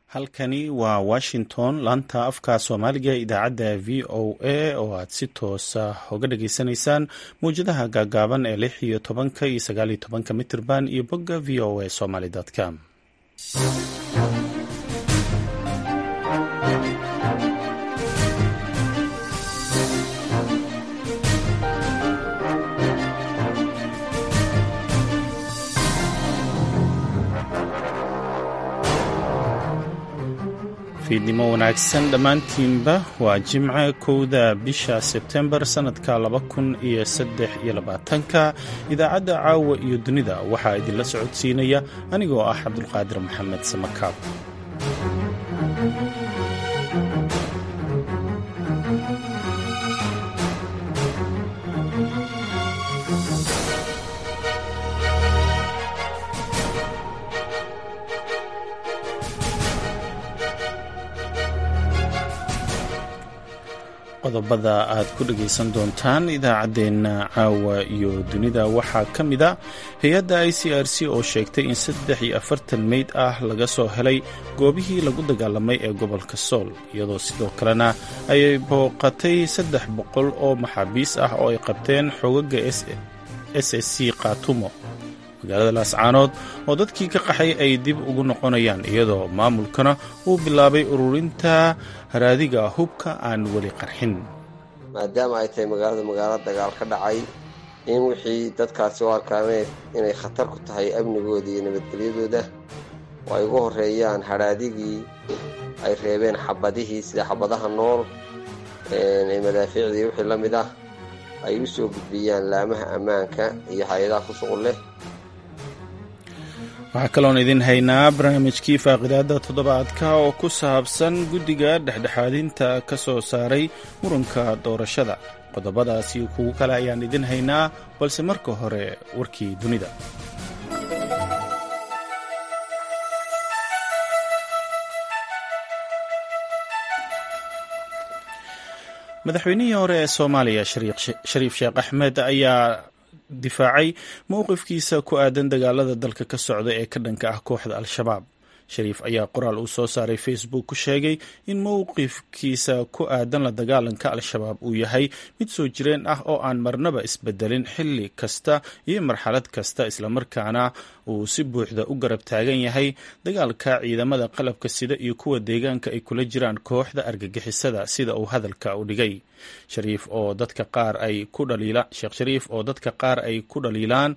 halkani waa washington laanta afka soomaaliga idaacadda v o a oo aad si toosa uga dhageysanaysaan mawjadaha gaagaaban ee lix iyo tobanka iyo sagaal iyo tobanka mitirban iyo bogga v o a somaly com fiidnimo wanaagsan dhammaantiinba waa jimce kowda bisha sebtembar sannadka laba kun iyo saddex iyo labaatanka idaacadda caawa iyo dunida waxaa idinla socodsiinaya anigoo ah cabdulqaadir maxamed samakaab qodobada aad ku dhegaysan doontaan idaacaddeenna caawa iyo dunida waxaa ka mid a hay-adda i c r c oo sheegtay in saddex iyo afartan meyd ah laga soo helay goobihii lagu dagaalamay ee gobolka sool iyadoo sidoo kalena ay booqatay saddex boqol oo maxaabiis ah oo ay qabteen xogaga s s c khaatumo magaalada laascaanood oo dadkii ka qaxay ay dib ugu noqonayaan iyadoo maamulkana uu bilaabay ururinta haraadiga hubka aan weli qarxin maadaama ay tahay magaalada magaalo dagaal ka dhacay in wixii dadkaasi u arkaan inay khatar ku tahay amnigooda iyo nabadgelyadooda oo ay ugu horreeyaan hadhaadigii ay reebeen xabadihii sida xabadaha nool ee madaafiicdii wixii la mid ah ay u soo gudbiyaan laamaha ammaanka iyo hay-adaha ku shuqul leh waxaa kaloon idin haynaa barnaamijkii faaqidaada toddobaadka oo ku saabsan guddiga dhexdhexaadinta ka soo saaray muranka doorashada qodobadaas iyo kuwo kale ayaan idin haynaa balse marka hore warkii dunida madaxweynihii hore ee soomaaliya shariif sheekh axmed ayaa difaacay mowqifkiisa ku aadan dagaalada dalka ka socda ee ka dhanka ah kooxda al-shabaab shariif ayaa qoraal uu soo saaray facebook ku sheegay in mowqifkiisa ku aadan la dagaalanka al-shabaab uu yahay mid soo jireen ah oo aan marnaba isbedelin xilli kasta iyo marxalad kasta islamarkaana uu si buuxda u garab taagan yahay dagaalka ciidamada qalabka sida iyo kuwa deegaanka ay kula jiraan kooxda argagixisada sida uu hadalka u dhigay shariif oo dadka qaar ay ku dhaliila sheekh shariif oo dadka qaar ay ku dhaliilaan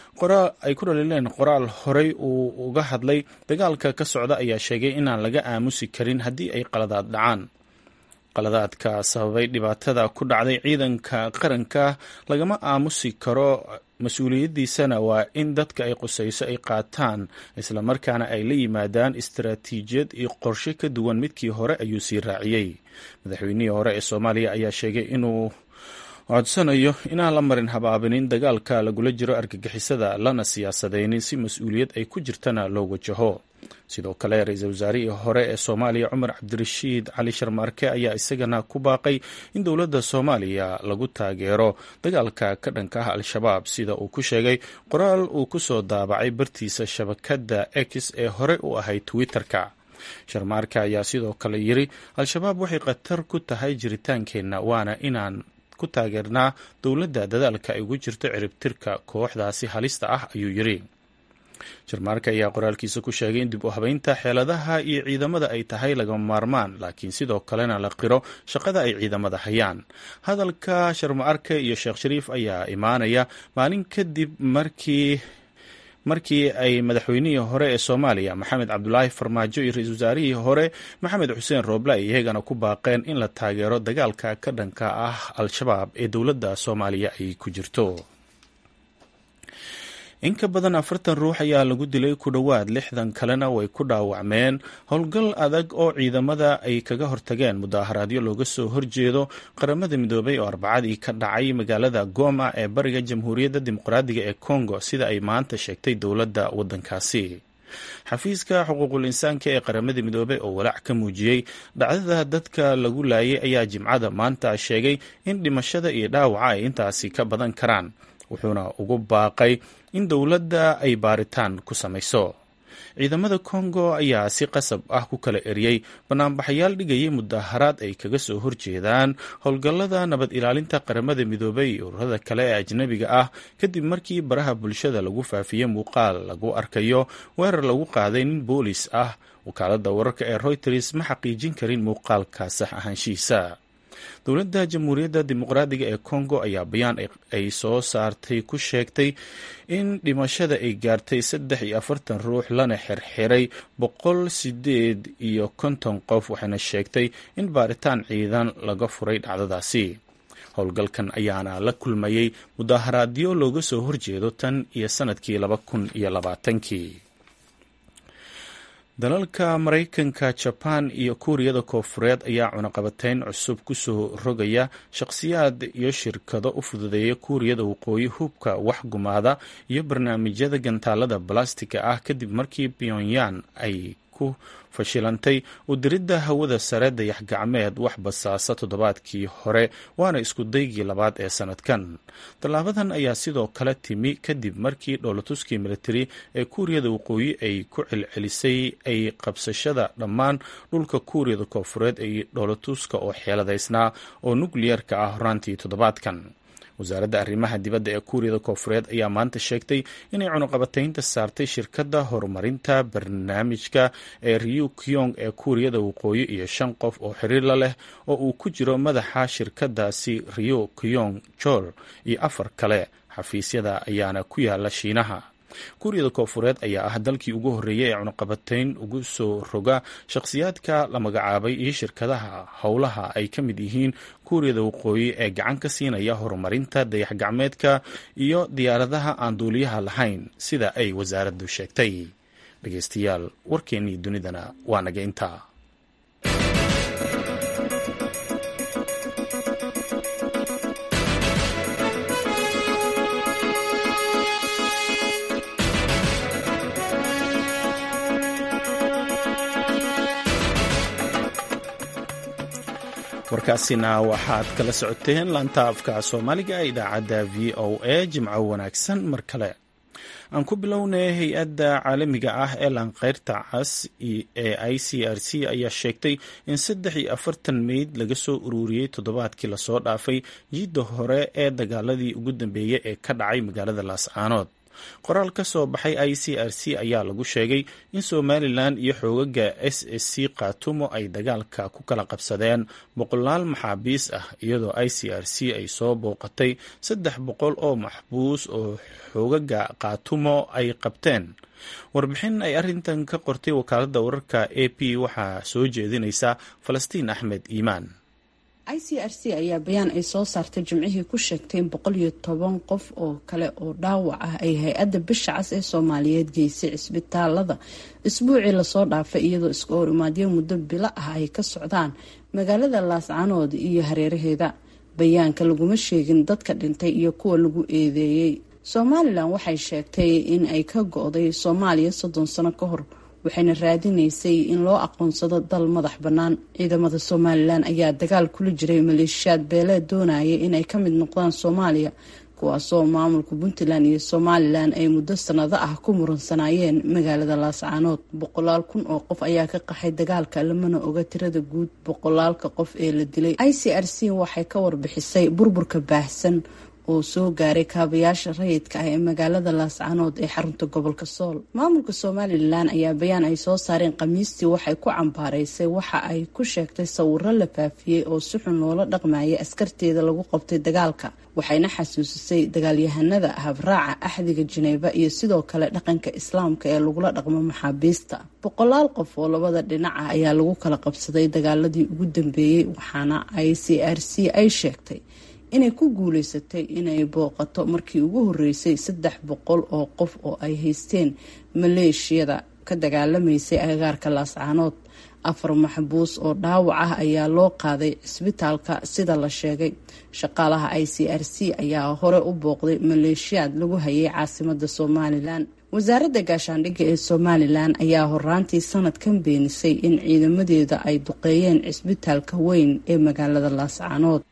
ay ku dhaliileen qoraal horey uu uga hadlay dagaalka ka socda ayaa sheegay inaan laga aamusi karin haddii ay qaladaad dhacaan qaladaadka sababay dhibaatada ku dhacday ciidanka qaranka lagama aamusi karo mas-uuliyaddiisana waa in dadka ay qusayso ay qaataan islamarkaana ay la yimaadaan istaraatiijiyad iyo qorshe ka duwan midkii hore ayuu sii raaciyey madaxweynihii hore ee soomaaliya ayaa sheegay inuu codsanayo inaan la marin habaabinin dagaalka lagula jiro argagixisada lana siyaasadaynin si mas-uuliyad ay ku jirtana loo wajaho sidoo kale ra-iisul wasaarihii hore ee soomaaliya cumar cabdirashiid cali sharmaarke ayaa isagana ku baaqay in dowladda soomaaliya lagu taageero dagaalka ka dhanka ah al-shabaab sida uu ku sheegay qoraal uu ku soo daabacay bartiisa shabakadda x ee hore u ahayd twitter-ka sharmaarke ayaa sidoo kale yiri al-shabaab waxay khatar ku tahay jiritaankeenna waana inaan ku taageernaa dowladda dadaalka ay ugu jirto ciribtirka kooxdaasi halista ah ayuu yiri jarmaarka ayaa qoraalkiisa ku sheegay in dib u habeynta xeeladaha iyo ciidamada ay tahay lagama maarmaan laakiin sidoo kalena la qiro shaqada ay ciidamada hayaan hadalka sharmaarke iyo sheekh shariif ayaa imaanaya maalin kadib markii markii ay madaxweynihii hore ee soomaaliya maxamed cabdulaahi farmaajo iyo ra-iisul wasaarihii hore maxamed xuseen rooble ay iyagana ku baaqeen in la taageero dagaalka ka dhanka ah al-shabaab ee dowladda soomaaliya ay ku jirto in ka badan afartan ruux ayaa lagu dilay ku dhowaad lixdan kalena way ku dhaawacmeen howlgal adag oo ciidamada ay kaga hortageen mudaaharaadyo looga soo horjeedo qaramada midoobay oo arbacadii ka dhacay magaalada goma ee bariga jamhuuriyadda dimuqraadiga ee congo sida ay maanta sheegtay dowladda waddankaasi xafiiska xuquuqul insaanka ee qaramada midoobey oo walaac ka muujiyey dhacdada dadka lagu laayay ayaa jimcada maanta sheegay in dhimashada iyo dhaawaca ay intaasi ka badan karaan wuxuuna ugu baaqay in dowladda ay baaritaan ku samayso ciidamada kongo ayaa si qasab ah ku kala eriyey banaanbaxayaal dhigayay mudaharaad ay kaga soo horjeedaan howlgallada nabad ilaalinta qaramada midoobay iyo ururada kale ee ajnabiga ah kadib markii baraha bulshada lagu faafiyey muuqaal lagu arkayo weerar lagu qaaday nin boolis ah wakaalada wararka ee reuters ma xaqiijin karin muuqaalka sax ahaanshihiisa dowladda jamhuuriyadda dimuqraadiga ee congo ayaa bayaan ay soo saartay ku sheegtay in dhimashada ay gaartay saddex iyo afartan ruux lana xirxiray boqol sideed iyo konton qof waxayna sheegtay in baaritaan ciidan laga furay dhacdadaasi howlgalkan ayaana la kulmayey mudaharaadyo looga soo horjeedo tan iyo sanadkii laba kun iyo labaatankii dalalka maraykanka jabaan iyo kuuriyada koofureed ayaa cunaqabateyn cusub kusoo rogaya shaqhsiyaad iyo shirkado u fududeeya kuuriyada waqooyi hubka wax gumaada iyo barnaamijyada gantaalada balastika ah kadib markii pyongyang ay ku fashilantay udiridda hawada sare dayax gacmeed wax basaasa toddobaadkii hore waana isku daygii labaad ee sanadkan tallaabadan ayaa sidoo kale timi kadib markii dhoolatuskii militari ee kuuriyada waqooyi ay ku celcelisay ay qabsashada dhammaan dhulka kuuriyada koofureed ay dhoolatuska oo xeeladaysnaa oo nukliyarka ah horaantii toddobaadkan wasaaradda arrimaha dibadda ee kuuriyada koofureed ayaa maanta sheegtay inay cunuqabataynta saartay shirkadda horumarinta barnaamijka ee riu kyong ee kuuriyada waqooyi iyo shan qof oo xiriir la leh oo uu ku jiro madaxa shirkadaasi rio kyong jol iyo afar kale xafiisyada ayaana ku yaala shiinaha kuuriyada koofureed ayaa ah dalkii ugu horreeyay ee cunuqabatayn ugu soo roga shakhsiyaadka la magacaabay iyo shirkadaha howlaha ay ka mid yihiin kuuriyada waqooyi ee gacan ka siinaya horumarinta dayax gacmeedka iyo diyaaradaha aan duuliyaha lahayn sida ay wasaaraddu sheegtay dhegeystayaal warkeennii dunidana waa naga intaa warkaasina waxaad kala socoteen laanta afka soomaaliga ee idaacadda v o a jimco wanaagsan mar kale aan ku bilownay hay-adda caalamiga ah ee laanqeyrta cas ee i c r c ayaa sheegtay in saddex iyo afartan meyd laga soo ururiyey toddobaadkii lasoo dhaafay jiidda hore ee dagaaladii ugu dambeeyey ee ka dhacay magaalada laascaanood qoraal ka soo baxay i c r c ayaa lagu sheegay in somalilan iyo xoogaga s s c khaatumo ay dagaalka ku kala qabsadeen boqolaal maxaabiis ah iyadoo i c r c ay soo booqatay saddex boqol oo maxbuus oo xoogaga khaatumo ay qabteen warbixin ay arrintan ka qortay wakaaladda wararka a p waxaa soo jeedinaysa falastiin axmed iimaan i c r c ayaa bayaan ay soo saartay jimcihii ku sheegtay in boqol iyo toban qof oo kale oo dhaawac ah ay hay-adda bisha cas ee soomaaliyeed geysay cisbitaalada isbuucii lasoo dhaafay iyadoo iska hor imaadyo muddo bilo ah ay ka socdaan magaalada laascanood iyo hareeraheeda bayaanka laguma sheegin dadka dhintay iyo kuwa lagu eedeeyey somalilan waxay sheegtay in ay ka go-day soomaaliya soddon sano ka hor waxayna raadinaysay in loo aqoonsado dal madax bannaan ciidamada somalilan ayaa dagaal kula jiray maleeshiyaad beeleed doonaya inay ka mid noqdaan soomaaliya kuwaasoo maamulka puntland iyo somalilan ay muddo sanado ah ku muransanayeen magaalada laascaanood boqolaal kun oo qof ayaa ka qaxay dagaalka lamana oga tirada guud boqolaalka qof ee la dilay i c r c waxay ka warbixisay burburka baahsan oo soo gaaray kaabayaasha rayidka ah ee magaalada laascanood ee xarunta gobolka sool maamulka somalilan ayaa bayaan ay soo saareen khamiistii waxay ku cambaaraysay waxa ay ku sheegtay sawiro la faafiyey oo si xun loola dhaqmayay askarteeda lagu qabtay dagaalka waxayna xasuusisay dagaalyahanada habraaca axdiga jineeba iyo sidoo kale dhaqanka islaamka ee lagula dhaqmo maxaabiista boqolaal qof oo labada dhinac ah ayaa lagu kala qabsaday dagaaladii ugu dambeeyey waxaana i c r c ay sheegtay inay ku guuleysatay inay booqato markii ugu horeysay saddex boqol oo qof oo ay haysteen maleeshiyada ka dagaalamaysay agagaarka laascaanood afar maxbuus oo dhaawac ah ayaa loo qaaday cisbitaalka sida la sheegay shaqaalaha i c r c ayaa hore u booqday maleeshiyaad lagu hayay caasimada somalilan wasaaradda gaashaandhigga ee somalilan ayaa horaantii sanadkan beenisay in ciidamadeeda ay duqeeyeen cisbitaalka weyn ee magaalada laascaanood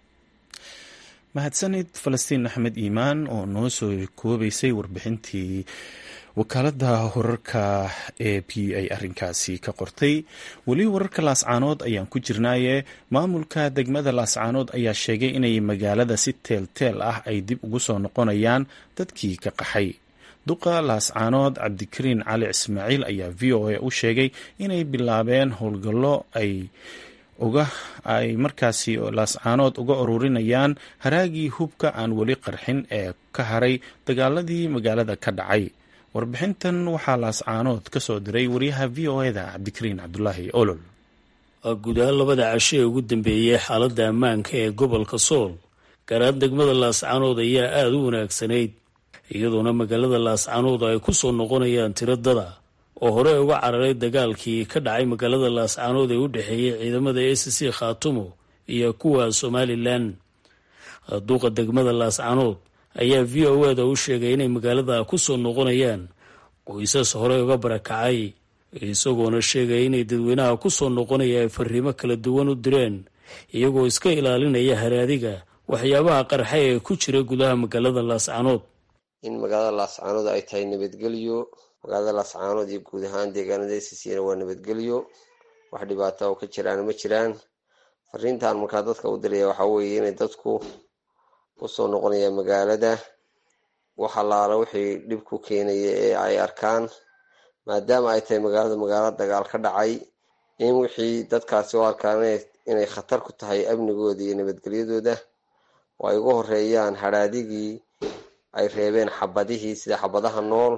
mahadsanid falastiin axmed iimaan oo noo soo koobaysay warbixintii wakaaladda wararka e p ay arrinkaasi ka qortay weli wararka laascaanood ayaan ku jirnaaye maamulka degmada laascaanood ayaa sheegay inay magaalada si teelteel ah ay dib ugu soo noqonayaan dadkii ka qaxay duqa laascaanood cabdikariin cali ismaaciil ayaa v o a u sheegay inay bilaabeen howlgallo ay uga ay markaasi laascaanood uga ururinayaan haraagii hubka aan weli qarxin ee ka haray dagaaladii magaalada ka dhacay warbixintan waxaa laascaanood ka soo diray wariyaha v o eda cabdikariin cabdulaahi olol guud ahaan labada casho ee ugu dambeeyey xaaladda ammaanka ee gobolka sool gaaraan degmada laascaanood ayaa aada u wanaagsanayd iyadoona magaalada laascaanood ay ku soo noqonayaan tiro dada oo hore uga cararay dagaalkii ka dhacay magaalada laascaanood ee u dhexeeyey ciidamada a c c khaatumo iyo kuwa somalilan duuqa degmada laascaanood ayaa v o eda u sheegay inay magaalada ku soo noqonayaan qoysas hore uga barakacay isagoona sheegaya inay dadweynaha ku soo noqonaya ay fariimo kala duwan u direen iyagoo iska ilaalinaya haraadiga waxyaabaha qarxay ee ku jira gudaha magaalada laascaanood in magaalada laascaanood ay tahay nabadgelyo magaalada laascaanood iyo guud ahaan deegaanada sisina waa nabadgelyo wax dhibaata oo ka jiraan ma jiraan fariintan markaa dadka u diraya waxaa weeye inay dadku usoo noqonaya magaalada wax allaala wixii dhib ku keenaya ee ay arkaan maadaama ay tahay magaalada magaalo dagaal ka dhacay in wixii dadkaasi u arkaan inay khatar ku tahay amnigooda iyo nabadgelyadooda oo ay uga horeeyaan hadhaadigii ay reebeen xabadihii sida xabadaha nool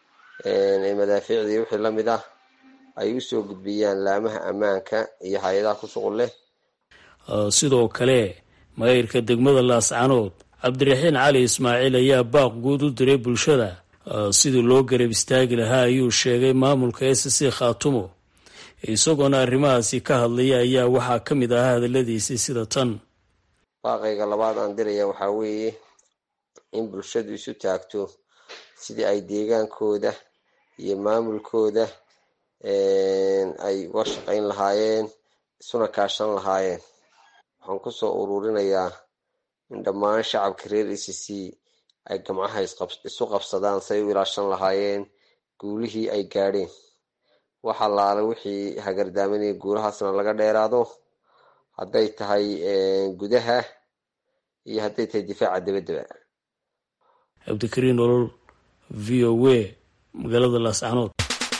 ee madaafiicdii wixii lamid ah ay usoo gudbiyaan laamaha ammaanka iyo hay-adaha ku shuqul leh sidoo kale mayrka degmada laascaanood cabdiraxiin cali ismaaciil ayaa baaq guud u diray bulshada sidii loo garab istaagi lahaa ayuu sheegay maamulka s c khaatumo isagoona arrimahaasi ka hadlaya ayaa waxaa ka mid ahaa hadaladiisii sida tan baaqayga labaad aan diraya waxaa weeye in bulshadu isu taagto sidii ay deegaankooda iyo maamulkooda ay uga shaqayn lahaayeen isuna kaashan lahaayeen waxaan kusoo ururinayaa in dhammaan shacabka reer e c c ay gamcaha isu qabsadaan say u ilaashan lahaayeen guulihii ay gaadheen wax allaale wixii hagardaamanaya guulahaasna laga dheeraado hadday tahay gudaha iyo hadday tahay difaaca dabaddaba cabdikariin olol v o w magaalada laascaanood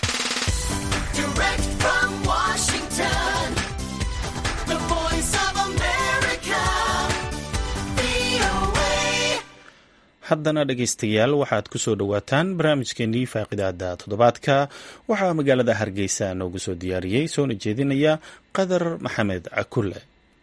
haddana dhegaystayaal waxaad ku soo dhowaataan barnaamijkeenii faaqidaada toddobaadka waxaa magaalada hargeysa noogu soo diyaariyey soona jeedinaya qadar maxamed cakulle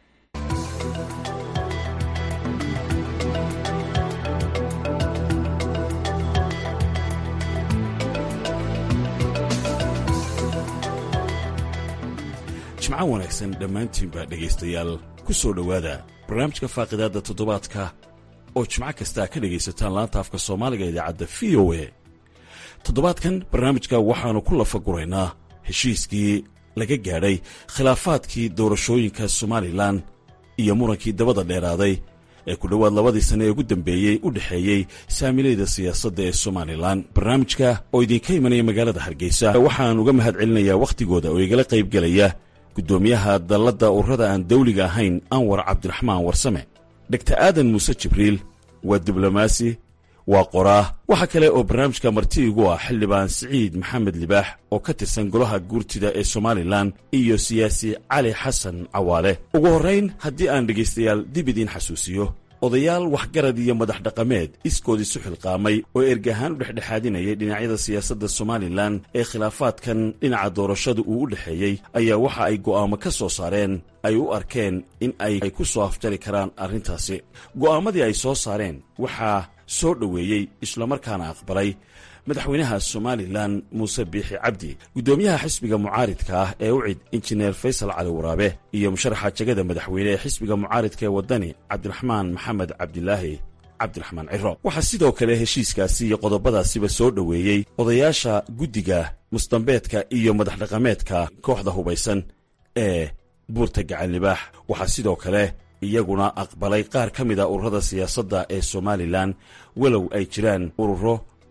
jimco wanaagsan dhammaantiinba dhegaystayaal ku soo dhowaada barnaamijka faaqidaadda toddobaadka oo jimco kastaa ka dhegaysataan laanta afka soomaaliga idaacadda v o a toddobaadkan barnaamijka waxaannu ku lafaguraynaa heshiiskii laga gaadhay khilaafaadkii doorashooyinka somalilan iyo murankii dabada dheeraaday ee ku dhowaad labadii sanne ee ugu dambeeyey u dhexeeyey saamilayda siyaasadda ee somalilan barnaamijka oo idinka imanaya magaalada hargeysa waxaan uga mahad celinayaa wakhtigooda oo igala qaybgelaya guddoomiyaha dalladda ururada aan dawliga ahayn anwar cabdiraxmaan warsame dhegta aadan muuse jibriil waa diblomaasi waa qoraa waxaa kale oo barnaamijka marti igu ah xildhibaan siciid maxamed libaax oo ka tirsan golaha guurtida ee somalilan iyo siyaasi cali xasan cawaale ugu horrayn haddii aan dhegaystayaal dib idiin xasuusiyo odayaal waxgarad iyo madax dhaqameed iskood isu xilqaamay oo ergahaan u dhexdhexaadinayay dhinacyada siyaasadda somalilan ee khilaafaadkan dhinaca doorashada uu u dhexeeyey ayaa waxa ay go'aamo ka soo saareen ay u arkeen in ay ku soo afjari karaan arrintaasi go'aamadii ay soo saareen waxaa soo dhoweeyey islamarkaana aqbalay madaxweynaha somalilan muuse biixi cabdi guddoomiyaha xisbiga mucaaridka ah ee ucid injineer faysal cali waraabe iyo musharaxa jegada madaxweyne ee xisbiga mucaaridka ee waddani cabdiraxmaan maxamed cabdilaahi cabdiraxmaan ciro waxaa sidoo kale heshiiskaasi iyo qodobadaasiba soo dhoweeyey odayaasha guddiga musdambeedka iyo madax dhaqameedka kooxda hubaysan ee buurta gacanlibaax waxaa sidoo kale iyaguna aqbalay qaar ka mid a ururada siyaasadda ee somalilan walow ay jiraan ururo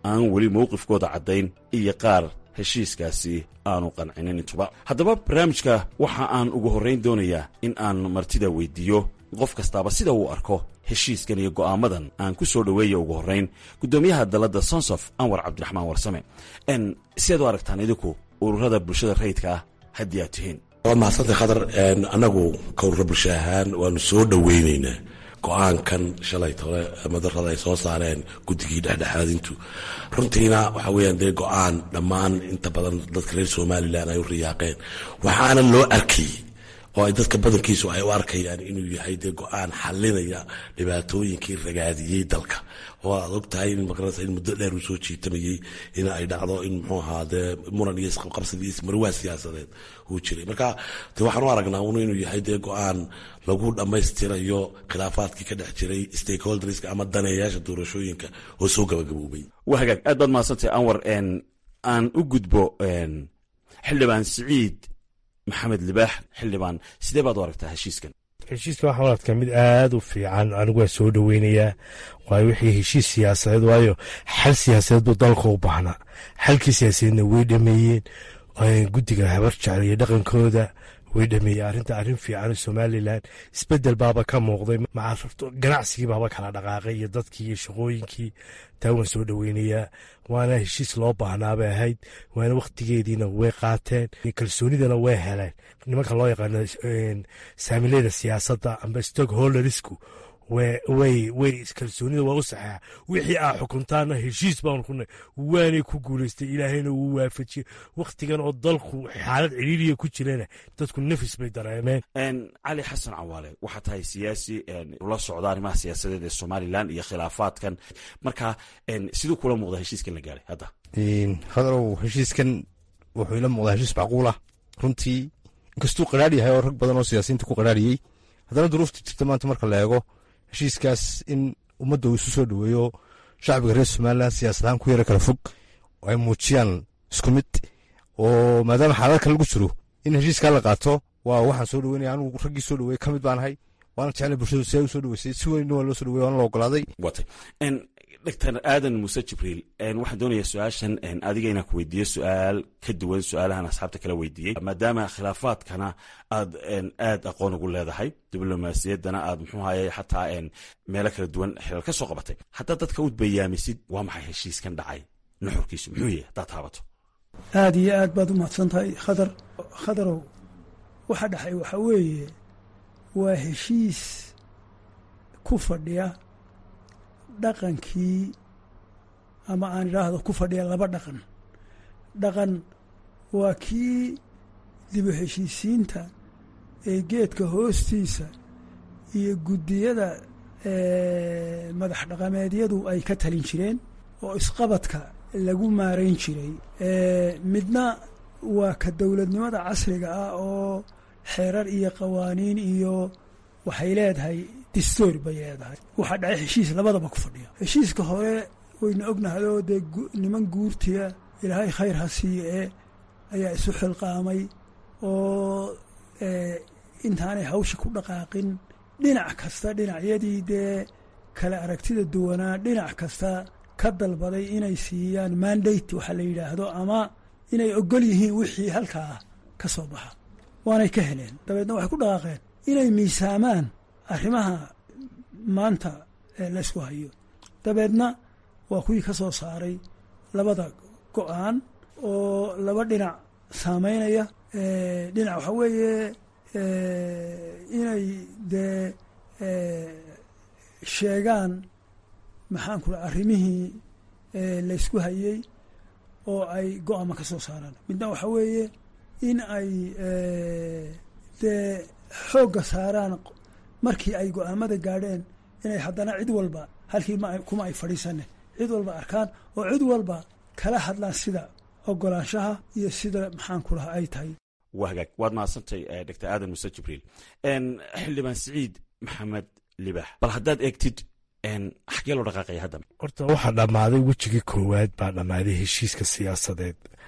aan weli mowqifkooda caddayn iyo qaar heshiiskaasi aanu qancinin intuba haddaba barnaamijka waxa aan ugu horrayn doonayaa in aan martida weyddiiyo qof kastaaba sida uu arko heshiiskan iyo go'aamadan aan ku soo dhoweeya ugu horrayn guddoomiyaha dalladda sonsof anwar cabdiraxmaan warsame n siaad u aragtaan idinku ururada bulshada rayidka ah haddii aad tihiin waad mahadsantay khadar annagu ka urura bulsho ahaan waanu soo dhoweynaynaa go-aankan shalay tole madarada ay soo saareen guddigii dhexdhexaadintu runtiina waxa weeyaan dee go-aan dhammaan inta badan dadka reer somalilan ay u riyaaqeen waxaana loo arkay oo ay dadka badankiisu ay u arkayaan inuu yahay dee go-aan xalinaya dhibaatooyinkii ragaadiyey dalka oo aad og tahay in maqaranaysa in muddo dheer uu soo jiitamayey in ay dhacdo in muxuu ahaa dee muran iyo isqabqabsad iyo ismarwaa siyaasadeed uu jiray marka de waxaan u aragnaa un inuu yahay dee go-aan lagu dhammaystirayo khilaafaadkii ka dhex jiray stakeholderska ama daneeyaasha doorashooyinka oo soo gabagaboobay waa hagaag aad baad mahadsantay anwar aan u gudbo xildhibaan siciid maxamed libaax xildhibaan sidee baad u aragtaa heshiiskan heshiiska waxaan u arkaa mid aad u fiican anigu waa soo dhoweynayaa waayo wixii heshiis siyaasadeed waayo xal siyaasadeed buu dalka u baahnaa xalkii siyaasadeedna way dhameeyeen guddiga habar jecel iyo dhaqankooda way dhameeyeen arrinta arrin fiican somalilan isbedel baaba ka muuqday ganacsigii baaba kala dhaqaaqay iyo dadkii iyo shaqooyinkii taa waan soo dhoweynayaa waana heshiis loo baahnaabay ahayd waana wakhtigeediina way qaateen kalsoonidana way heleen nimanka loo yaqaano saamileyda siyaasadda amba stockholdersku way way kalsoonida waa u saxeexa wixii aa xukuntaana heshiis baanu ku nahy waanay ku guulaystay ilaahayna wuu waafajiyey wakhtigan oo dalku xaalad ciriiriya ku jirana dadku nafis bay dareemeen cali xasan cawaale waxaa tahay siyaasi ula socda arrimaha siyaasadeed ee somalilan iyo khilaafaadkan marka siduu kula muuqda heshiiskan la gaaray hadda hadarow heshiiskan wuxuu ila muuqdaa heshiis macquul ah runtii inkastuu qaraar yahay oo rag badan oo siyaasiyiinta ku qaraariyey haddana duruufta jirta maanta marka la eego heshiiskaas in ummadda uu isu soo dhoweeyo shacbiga reer somalilan siyaasad ahaan ku yara kala fog oo ay muujiyaan isku mid oo maadaama xaalad kale lagu jiro in heshiiskaa la qaato waa waxaan soo dhoweynaya anugu raggii soo dhoweeyey ka mid baan ahay waana jeclay bulshadu si ay u soo dhoweysay si weyn waa loo soo dhowey waana la ogolaaday watay doctor aadan muuse jibriil waxaan doonayaa su-aashan adiga inaan ku weydiiyo su-aal ka duwan su-aalahan asxaabta kala weydiiyey maadaama khilaafaadkana aad aad aqoon ugu leedahay diblomaasiyaddana aad muxuu haye xataa meelo kala duwan xilal ka soo qabatay haddaad dadka u bayaamisid waa maxay heshiiskan dhacay nuxurkiisu muxuu yahay haddaad taabato aad iyo aad baad u mahadsan tahay khadar khadarow waxa dhexay waxaa weeye waa heshiis ku fadhiya dhaqankii ama aan idhaahdo ku fadhiya laba dhaqan dhaqan waa kii dibu heshiisiinta ee geedka hoostiisa iyo guddiyada madax dhaqameedyadu ay ka talin jireen oo isqabadka lagu maarayn jiray midna waa ka dowladnimada casriga ah oo xeerar iyo qawaaniin iyo waxay leedahay distoor bay leedahay waxaa dhacay heshiis labadaba ku fadhiya heshiiska hore wayna ognahay oo dee niman guurtiya ilaahay khayr ha siiye ee ayaa isu xilqaamay oo intaanay hawsha ku dhaqaaqin dhinac kasta dhinacyadii dee kala aragtida duwanaa dhinac kasta ka dalbaday inay siiyaan mandate waxaa la yidhaahdo ama inay ogol yihiin wixii halkaa ka soo baxa waanay ka heleen dabeedna waxay ku dhaqaaqeen inay miisaamaan arrimaha maanta laysku hayo dabeedna waa kuwii ka soo saaray labada go-aan oo laba dhinac saameynaya dhinac waxaa weeye inay dee sheegaan maxaan ku arrimihii laysku hayey oo ay go-aama ka soo saaraan midna waxaa weeye in ay dee xoogga saaraan markii ay go-aamada gaadheen inay haddana cid walba halkii kuma ay fadhiisane cid walba arkaan oo cid walba kala hadlaan sida ogolaanshaha iyo sida maxaan ku lahaa ay tahay waa hagaag waad mahadsantay doctor aadan muse jibriil xildhibaan siciid maxamed libax bal haddaad eegtid xagee loo dhaqaaqaya hadda horta waxaa dhammaaday wejigii koowaad baa dhammaaday heshiiska siyaasadeed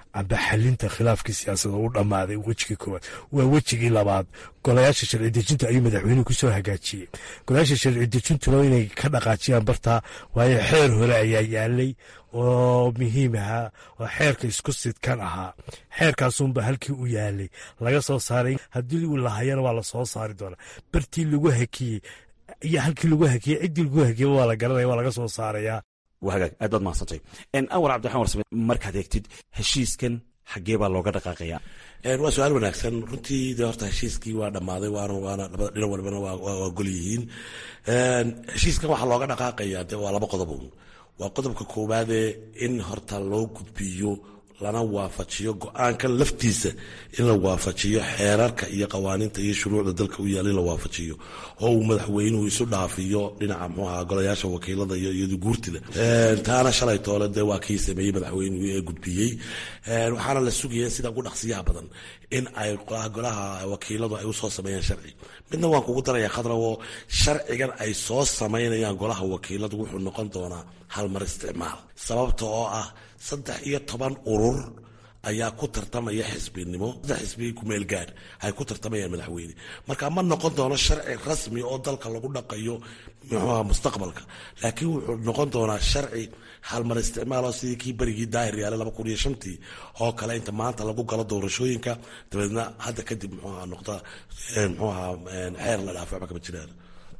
amba xalinta khilaafkii siyaasada u dhammaaday wejigii koowaad waa wejigii labaad golayaasha sharci dejinta ayuu madaxweynuhu kusoo hagaajiyey golayaasha sharci dejintuna inay ka dhaqaajiyaan bartaa waayo xeer hore ayaa yaalay oo muhiim ahaa oo xeerka isku sidkan ahaa xeerkaasunba halkii u yaalay laga soo saaray haddii uu lahayana waa lasoo saari doonaa bartii lagu hakiyey iyo halkii lagu hakiyey ciddii lagu hakiyey waa la garanaya waa laga soo saarayaa waa hagaag aad baad mahadsantay awar cabdiraxmaan warsame markaad eegtid heshiiskan xaggee baa looga dhaqaaqaya waa su-aal wanaagsan runtii de horta heshiiskii waa dhammaaday waana waana labada dhinac walbana waa gol yihiin heshiiskan waxaa looga dhaqaaqaya de waa laba qodob waa qodobka koowaadee in horta loo gudbiyo lana waafajiyo go-aankan laftiisa in la waafajiyo xeerarka iyo qawaaniinta iyo shuruucda dalka u yaala in la waafajiyo oo uu madaxweynuhu isu dhaafiyo dhinaca mxuaha golayaasha wakiilada iyo iyadu guurtida taana shalay toole dee waa kii sameeyey madaxweynuhu ee gudbiyey waxaana la sugaya sida ugu dhaqsiyaha badan in ay golaha wakiiladu ay usoo sameeyaan sharci midna waan kugu daraya khadrawo sharcigan ay soo samaynayaan golaha wakiiladu wuxuu noqon doonaa halmar isticmaal sababta oo ah saddex iyo toban urur ayaa ku tartamaya xisbinimo saddex xisbi kumeel gaadh ay ku tartamayaan madaxweyne marka ma noqon doono sharci rasmi oo dalka lagu dhaqayo muxuuha mustaqbalka laakiin wuxuu noqon doonaa sharci halmar isticmaal oo sidii kii berigii daahir yaale laba kun iyo shantii oo kale inta maanta lagu galo doorashooyinka dabeedna hadda kadib muxuuha noqda muxuuha xeer la dhaafo waxba kama jiraan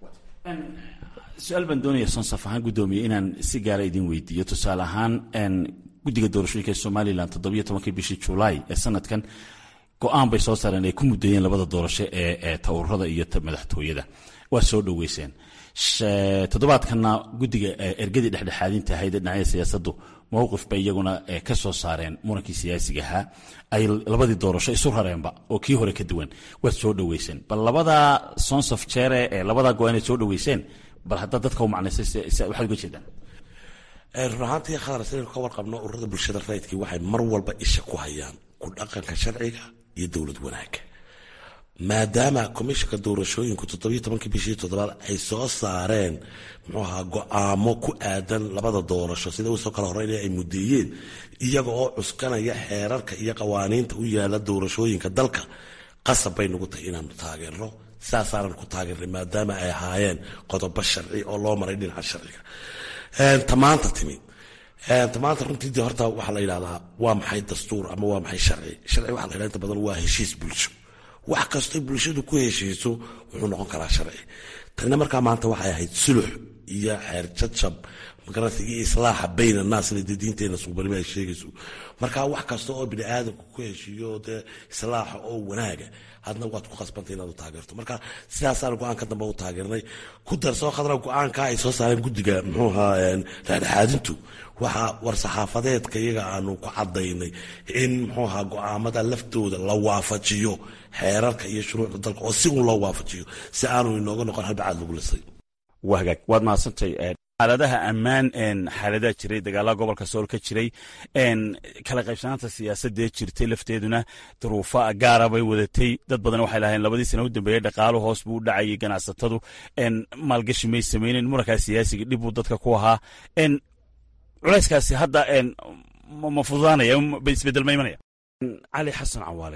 su-aal baan doonaya sonsaf ahaan guddoomiye inaan si gaara idin weydiiyo tusaale ahaan guddiga doorashooyinka ee somalilan toddobiyo tobankii bishii julaay ee sanadkan go-aan bay soo saareen ay ku muddeeyeen labada doorasho ee ee tawurada iyo madaxtooyada waa soo dhoweyseen toddobaadkanna guddiga ergadii dhexdhexaadinta ahayd ee dhinacyada siyaasaddu mowqif bay iyaguna ka soo saareen murankii siyaasiga ahaa ay labadii doorasho isu rareenba oo kii hore ka duwan waad soo dhoweyseen bal labadaa sonsof jeere ee labadaa go-aan ay soo dhoweyseen bal haddaad dadka u macnaysay waxaad uga jeedaan run ahaantii khadar sidaynu ka warqabno ururada bulshada rayidkii waxay mar walba isha ku hayaan ku dhaqanka sharciga iyo dowlad wanaagga maadaama komishanka doorashooyinku toddobiyo tobankii bishii toddobaad ay soo saareen muxuu ahaa go-aamo ku aadan labada doorasho sida usoo kala horeyn ay mudeeyeen iyaga oo cuskanaya xeerarka iyo qawaaniinta u yaala doorashooyinka dalka qasab bay nagu tahay inaanu taageerno saasaanan ku taageernay maadaama ay ahaayeen qodobo sharci oo loo maray dhinaca sharciga tamaanta timi tamaanta runtii de horta waxaa la yidhahdaa waa maxay dastuur ama waa maxay sharci sharci waxa la yidhahda inta badan waa heshiis bulsho wax kastoo bulshadu ku heshiiso wuxuu noqon karaa sharci tanina markaa maanta waxay ahayd sulux iyo xeer jajab magaranaysa iyo islaaxa bayn annaas sida dee diinteena suubanimo ay sheegayso marka wax kasta oo bini aadamku ku heshiiyo dee islaaxa oo wanaaga hadna waad ku qasbantay inaad u taageerto marka sidaasaan go-aanka dambe u taageernay ku darsoo khadra go-aanka ay soo saareen guddiga muxuu ahaa dhexdhexaadintu waxaa war-saxaafadeedka iyaga aanu ku cadaynay in muxuu ahaa go-aamada laftooda la waafajiyo xeerarka iyo shuruucda dalka oo si uun loo waafajiyo si aanu inooga noqon halbacaad lagu lisay waa hagaag waad mahadsantay xaaladaha ammaan xaaladaha jiray dagaalaha gobolka sool ka jiray kala qaybsanaanta siyaasadee jirtay lafteeduna duruufo gaara bay wadatay dad badan waxay lahayn labadii sana u dambeeyey dhaqaalo hoos buu u dhacayay ganacsatadu maalgashi may samaynen murankaa siyaasiga dhib buu dadka ku ahaa culayskaasi hadda ma fududaanaya isbedel ma imanaya cali xasan cawaale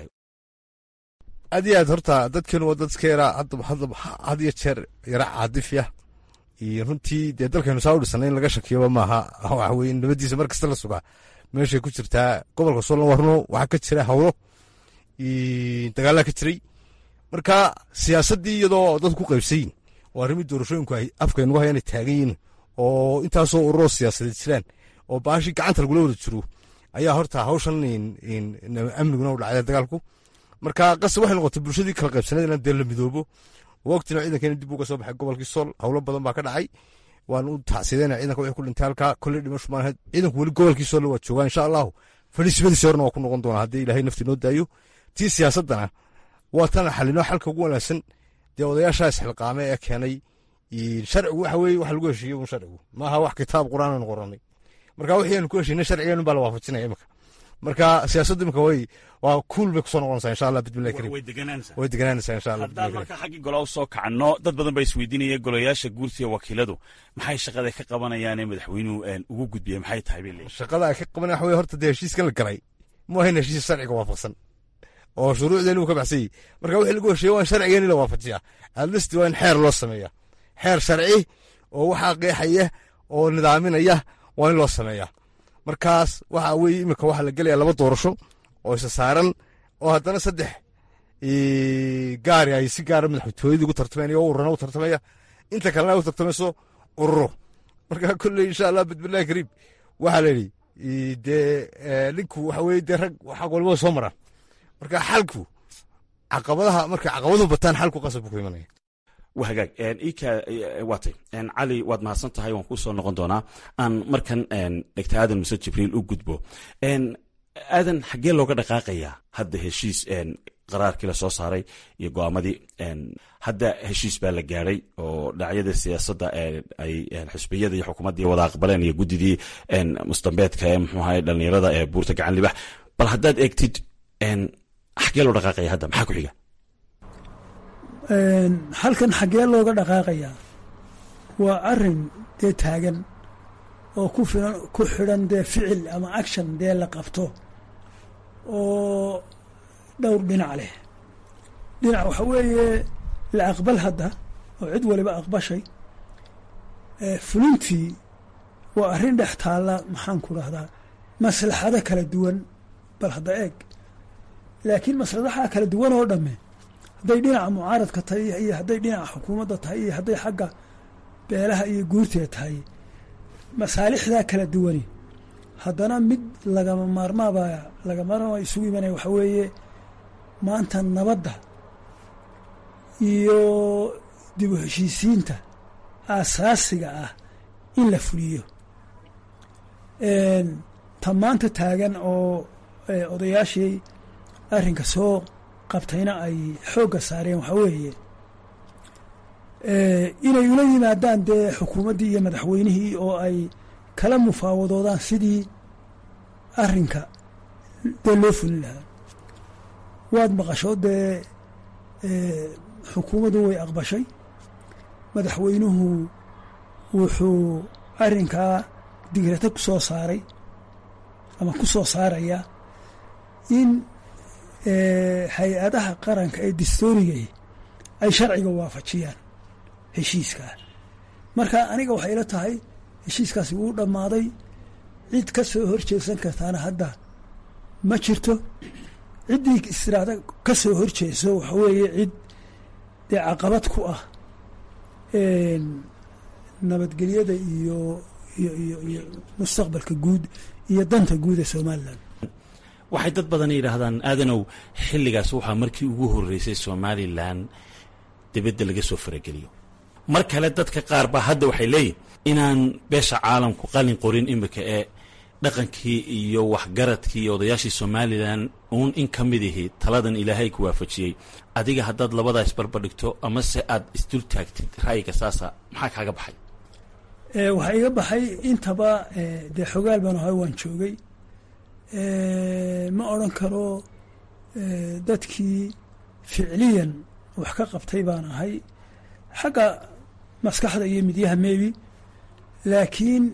aad iyo aad horta dadkan waa dadka yaraa had iyo jeer yara caadifya iyo runtii dee dalkaynu saa u dhisana in laga shakiyoba maaha waxa weye nabadiisa mar kasta la sugaa meeshay ku jirtaa gobolka soolna warno waxaa ka jira hawlo dagaalaa ka jiray marka siyaasaddii iyadoo dad ku qaybsayin oo arrimii doorashooyinku ay afkaynugu hayaan ay taagan yihin oo intaasoo ururoo siyaasadeed jiraan oo baashii gacanta lagula wada jiro ayaa horta hawshan amniguna u dhacday dagaalku marka qase waxay noqotay bulshadii kala qaybsaneed inaan dee la midoobo waqtina ciidankeena dib uga soo baxay gobolkii sool howlo badan baa ka dhacay waan u tacsideyna ciidanka wixii ku dhintay halkaa kolley dhimasho maan ahayd ciidanku weli gobolkii sool waa joogaa insha allahu fadhiismadiisi horena waa ku noqon doonaa haddii ilaahay nafti noo daayo tii siyaasaddana waa tan xalino xalka ugu wanaagsan dee odayaashaa isxilqaame ee keenay sharcigu waxa weye wax lagu heshiiyo un sharcigu maaha wax kitaab qur'aan aanu qoranay marka wixii aanu ku heshiinay sharcigeenu baa la waafajinaya imika marka siyaasaddu imika way waa kuul bay kusoo noqonaysaa insha allah bismillahi karim way deganaanaysaa insha allah haddaan marka xaggii gola u soo kacno dad badan baa isweydiinaya golayaasha guursiga wakiiladu maxay shaqada ka qabanayaanee madaxweynuhu ugu gudbiyey maxay tahay bay leeyihin shaqada ay ka qabanaya waxa weye horta dee heshiiskan la galay mu ahayn heshiis sharciga waafaqsan oo shuruucdeeni uu ka baxsan yahy marka wixii lagu hesheeye waa in sharcigeeni la waafajiyaa adlisti waa in xeer loo sameeya xeer sharci oo waxaa qeexaya oo nidaaminaya waa in loo sameeyaa markaas waxa weye iminka waxaa la gelaya laba doorasho oo isa saaran oo haddana saddex gaari ay si gaara madaxtooyadii ugu tartamaynayo oo ururana u tartamaya inta kalena ay u tartamayso ururo marka kolley insha allah bismillahi kariim waxaa la yidhi dee ninku waxa weye dee rag xaq walbada soo maraan marka xalku caqabadaha markay caqabaduhu bataan xalku qasab buu ku imanaya waa hagaag ika waatay cali waad mahadsan tahay waan kuu soo noqon doonaa aan markan dhegta aadan muse jibriil u gudbo aadan xaggee looga dhaqaaqayaa hadda heshiis qaraarkii la soo saaray iyo go'aamadii hadda heshiis baa la gaadhay oo dhinacyada siyaasadda ay xisbiyada iyo xukuumaddii wada aqbaleen iyo guddidii mustambeedka ee muxuu ahay dhallinyarada ee buurta gacan libax bal haddaad eegtid xaggee loo dhaqaaqaya hadda maxaa ku xiga halkan xaggee looga dhaqaaqayaa waa arin dee taagan oo ku filan ku xidhan dee ficil ama action dee la qabto oo dhowr dhinac leh dhinac waxa weeye la aqbal hadda oo cid waliba aqbashay fulintii waa arrin dhex taalla maxaan ku dhahdaa maslaxado kala duwan bal hadda eeg laakiin masladaha kala duwan oo dhamme hadday dhinaca mucaaradka tahay iyo hadday dhinaca xukuumadda tahay iyo hadday xagga beelaha iyo guurteed tahay masaalixdaa kala duwani haddana mid lagama maarmaaba lagama maarmaaba isugu imanaya waxa weeye maanta nabadda iyo dib u heshiisiinta aasaasiga ah in la fuliyo ta maanta taagan oo odayaashii arrinka soo qabtayna ay xoogga saareen waxaa weeye inay ula yimaadaan dee xukuumaddii iyo madaxweynihii oo ay kala mufaawadoodaan sidii arrinka dee loo fulin lahaa waad maqasho dee xukuumaddu way aqbashay madaxweynuhu wuxuu arrinkaa digrata ku soo saaray ama ku soo saaraya in hay-adaha qaranka ee dastoorigay ay sharciga waafajiyaan heshiiskaa marka aniga waxay ila tahay heshiiskaasi wuu dhammaaday cid ka soo horjeesan kartaana hadda ma jirto ciddii istiraada ka soo horjeeso waxa weeye cid dee caqabad ku ah nabadgelyada iyo iyo iyo iyo mustaqbalka guud iyo danta guud ee somalilan waxay dad badan yidhaahdaan aadanow xilligaas waxaa markii ugu horreysay somalilan dibadda laga soo farageliyo mar kale dadka qaar baa hadda waxay leeyihin inaan beesha caalamku qalin qorin imika ee dhaqankii iyo waxgaradkii iyo odayaashii somalilan uun in ka mid ihi taladan ilaahay ku waafajiyey adiga haddaad labadaa isbarbardhigto amase aad isdul taagtid ra'yiga saasa maxaa kaaga baxay waxaa iga baxay intaba dee xogaal baan ahay waan joogay ma odran karo dadkii ficliyan wax ka qabtay baan ahay xagga maskaxda iyo midyaha maybi laakiin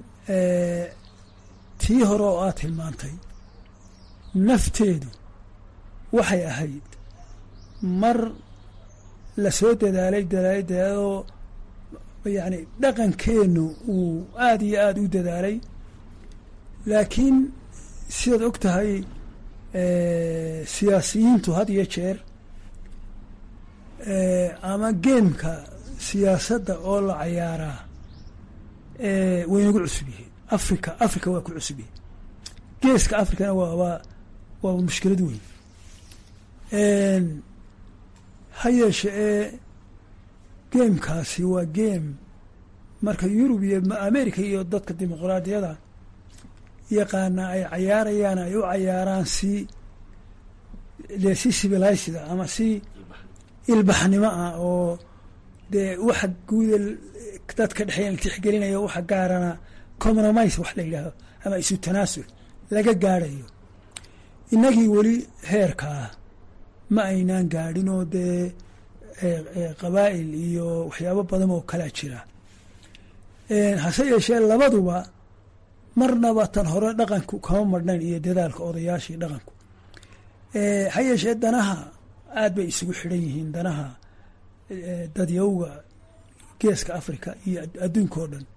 tii hore oo aad tilmaantay nafteedu waxay ahayd mar la soo dadaalay dadaalay dadaaloo yacni dhaqankeennu uu aada iyo aada u dadaalay laakiin sidaad og tahay siyaasiyiintu had iyo jeer ama geemka siyaasadda oo la cayaaraa way nagu cusub yihiin africa africa waa ku cusub yihiin geeska africana waa waa waa mushkilad weyn ha yeeshe ee geemkaasi waa geem marka yurub iyo america iyo dadka dimuqraadiyada yaqaana ay cayaarayaan ay u cayaaraan si dee si civilizeda ama si ilbaxnimo ah oo dee waxa guuda dadka dhexeeya la tixgelinayo waxa gaarana compromise wax la yidhaahdo ama isu tanaasul laga gaadhayo innagii weli heerkaa ma aynaan gaadhin oo dee qabaa'il iyo waxyaabo badan oo kalaa jira hase yeeshee labaduba marnaba tan hore dhaqanku kama marhnayn iyo dadaalka odayaashii dhaqanku ha yeeshee danaha aad bay isugu xidhan yihiin danaha dadyowga geeska africa iyo adduunka oo dhan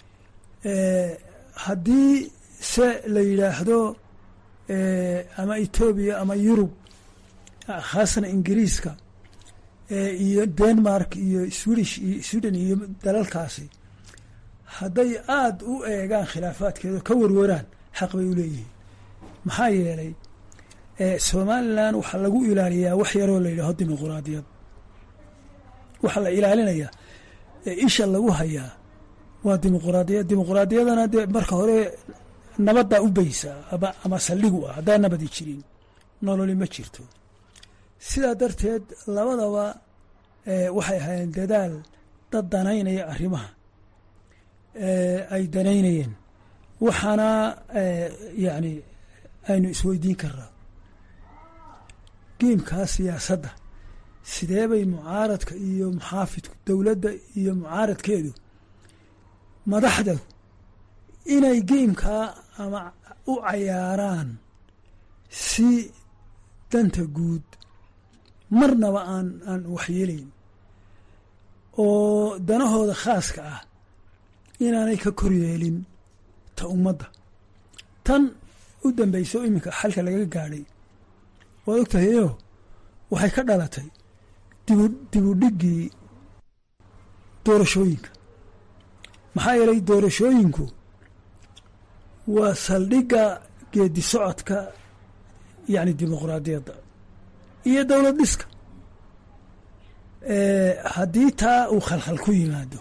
haddii se la yidhaahdo ama etoobiya ama yurub khaasna ingiriiska iyo denmark iyo swedish iyo sweden iyo dalalkaasi hadday aada u eegaan khilaafaadkeeda ka warwaraan xaq bay u leeyihiin maxaa yeelay somalilan waxaa lagu ilaaliyaa wax yaroo la yidhaaho dimuquraadiyad waxaa la ilaalinayaa isha lagu hayaa waa dimuquraadiyad dimuquraadiyadana dee marka hore nabaddaa u beysa ama ama saldhigu ah haddaan nabadi jirin nololi ma jirto sidaa darteed labadaba waxay ahaayeen dadaal dad danaynaya arrimaha ay danaynayeen waxaana yacni aynu isweydiin karnaa geemkaa siyaasadda sidee bay mucaaradka iyo muxaafidku dowladda iyo mucaaradkeedu madaxda inay geemkaa ama u cayaaraan si danta guud marnaba aan aan waxyeelayn oo danahooda khaaska ah inaanay ka kor yeelin ta ummadda tan u dambeyso iminka xalka laga gaadhay waad og tahayo waxay ka dhalatay dibu dibudhiggii doorashooyinka maxaa yeelay doorashooyinku waa saldhigga geedi socodka yacni dimuquraadiyadda iyo dowlad dhiska haddii taa uu khalkhal ku yimaado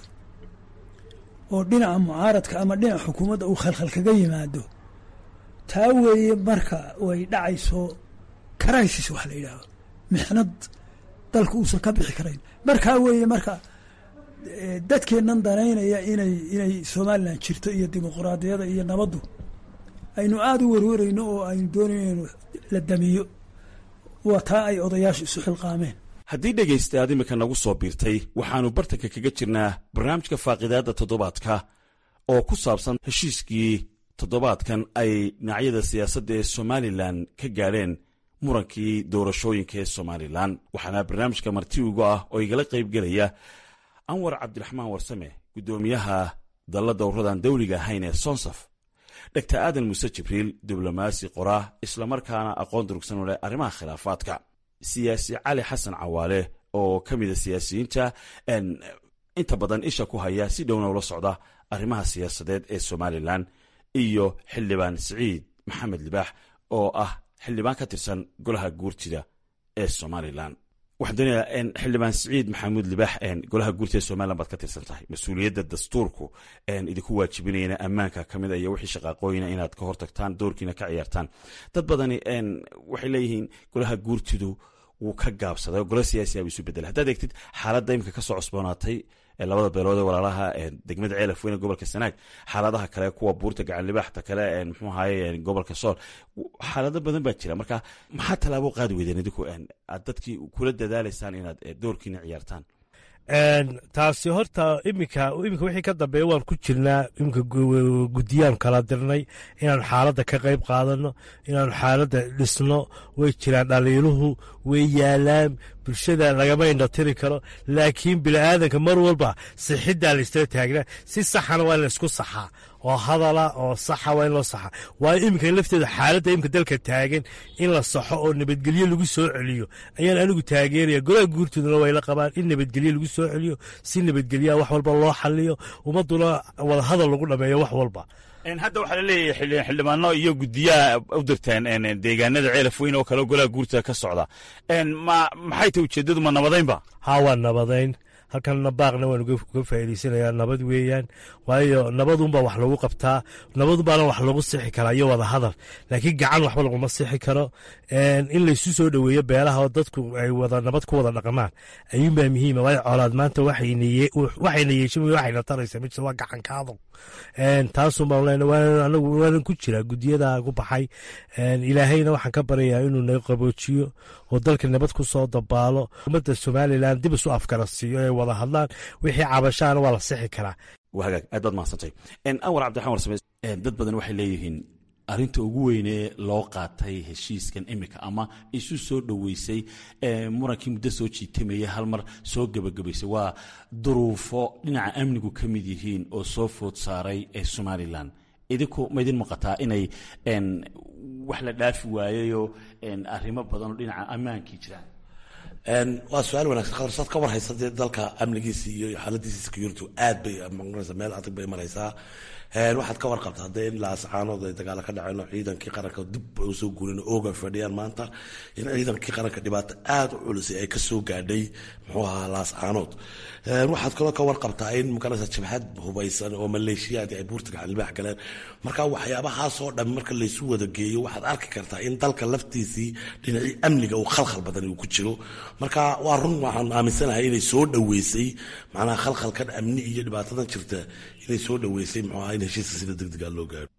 oo dhinaca mucaaradka ama dhinaca xukuumadda uu khalkhal kaga yimaado taa weeye marka way dhacayso crisis wax la yidhaaho mixnad dalka uusan ka bixi karayn markaa weeye marka dadkeennan danaynaya inay inay somalilan jirto iyo dimuquraadiyada iyo nabaddu aynu aada u warwarayno oo aynu doonayno inu la damiyo waa taa ay odayaashu isu xilqaameen haddii dhegaysta aad imika nagu soo biirtay waxaannu bartanka kaga jirnaa barnaamijka faaqidaadda toddobaadka oo ku saabsan heshiiskii toddobaadkan ay dhinacyada siyaasadda ee somalilan ka gaadheen murankii doorashooyinka ee somalilan waxaana barnaamijka marti ugu ah oo igala qaybgelaya anwar cabdiraxmaan warsame guddoomiyaha dalla dowradan dawliga ahayn ee sonsaf dhegtar aadan muuse jibriil diblomaasi qoraa islamarkaana aqoon durugsan u leh arrimaha khilaafaadka siyaasi cali xasan cawaale oo ka mida siyaasiyiinta inta badan isha ku haya si dhowna ula socda arrimaha siyaasadeed ee somalilan iyo xildhibaan siciid maxamed libaax oo ah xildhibaan ka tirsan golaha guurtida ee somalilan waxaan doonayaa xildhibaan siciid maxamuud libaax golaha guurtida somalilan baad ka tirsan tahay mas-uuliyadda dastuurku idinku waajibinayana ammaanka ka mid a iyo wixii shaqaaqooyina inaad ka hortagtaan doorkiina ka ciyaartaan dad badani waxay leeyihiin golaha guurtidu wuu ka gaabsaday oo gola siyaasiya bu isu bedelay haddaad eegtid xaaladda imika ka soo cosboonaatay labada beelood ee walaalaha degmada ceelaf weyne gobolka sanaag xaaladaha kale kuwa buurta gacanlibaaxta kale mxuu ahaye gobolka sool xaalado badan baa jira marka maxaa tallaabo qaadi weydeen idinku aad dadkii kula dadaalaysaan inaad doorkiina ciyaartaan taasi horta iminka iminka wixii ka dambeeya waan ku jirnaa iminka guddiyaan kala dirnay inaan xaaladda ka qayb qaadano inaan xaaladda dhisno way jiraan dhaliiluhu way yaalaan bulshada lagama indhatiri karo laakiin bini'aadanka mar walba sixiddaa la istala taagnaa si saxana waa in la isku saxaa oo hadala oo saxa waa in loo saxa waayo iminka lafteeda xaaladda iminka dalka taagan in la saxo oo nabadgelyo lagu soo celiyo ayaan anigu taageeraya golaha guurtooduna way la qabaan in nabadgelyo lagu soo celiyo si nabadgelyaha wax walba loo xaliyo ummaduna wadahadal lagu dhameeyo wax walba hadda waxaa laleeyahay xildhibaano iyo guddiyaha u dirteen deegaanada ceelaf weyn oo kale golaha guurtada ka socda maxay tahy ujeeddadu ma nabadaynba haa waa nabadayn halkanna baaqna waan uga faa'iidaysanayaa nabad weeyaan waayo nabadunbaa wax lagu qabtaa nabadunbaana wax lagu sixi karaa iyo wada hadal laakiin gacan waxba laguma sixi karo in laysu soo dhoweeyo beelaha oo dadku ay wada nabad ku wada dhaqmaan ayuunbaa muhiima waayo colaad maanta waxayna yeeshin waxayna taraysa mid waa gacankaado taasunbaan leenahay anagu waanan ku jiraa guddiyada ku baxay ilaahayna waxaan ka baryayaa inuu naga qaboojiyo oo dalka nabad ku soo dabaalo ummadda somalilan dib isu afkara siiyo ay wada hadlaan wixii cabashaana waa la sixi karaa hagaag aad baad mahadsantay anwar cabdiraxman warsame dad badan waxay leeyihiin arinta ugu weynee loo qaatay heshiiskan imika ama isu soo dhoweysay murankii muddo soo jiitamaya hal mar soo gebagabaysay waa duruufo dhinaca amnigu ka mid yihiin oo soo food saaray ee somalilan idinku ma idin muuqataa inay wax la dhaafi waayayoo arrimo badan oo dhinaca ammaankii jiraan waa su-aal wanagsan khadarsaad ka war haysa dee dalka amnigiisi iyo xaaladiisi security aad bay maqnaysa meel adag bay maraysaa waxaad ka warqabta haddee in laascaanood ay dagaalo ka dhaceen oo ciidankii qaranka dib ay usoo guurin ooga fadhiyaan maanta in ciidankii qaranka dhibaato aada u culisay ay kasoo gaadhay muxuu ahaa laascaanood waxaad kaloo ka warqabtaa in magaraysa jabhad hubaysan oo maleeshiyaadi ay buurtiga xalibaax galeen marka waxyaabahaasoo dhan marka laysu wada geeyo waxaad arki kartaa in dalka laftiisii dhinacii amniga uu khalkhal badan uu ku jiro marka waa run waxaan aaminsanahay inay soo dhoweysay macnaha khalkhalkan amni iyo dhibaatadan jirta inay soo dhoweysay muxuu ahaa in heshiiska sida degdega loo gaaro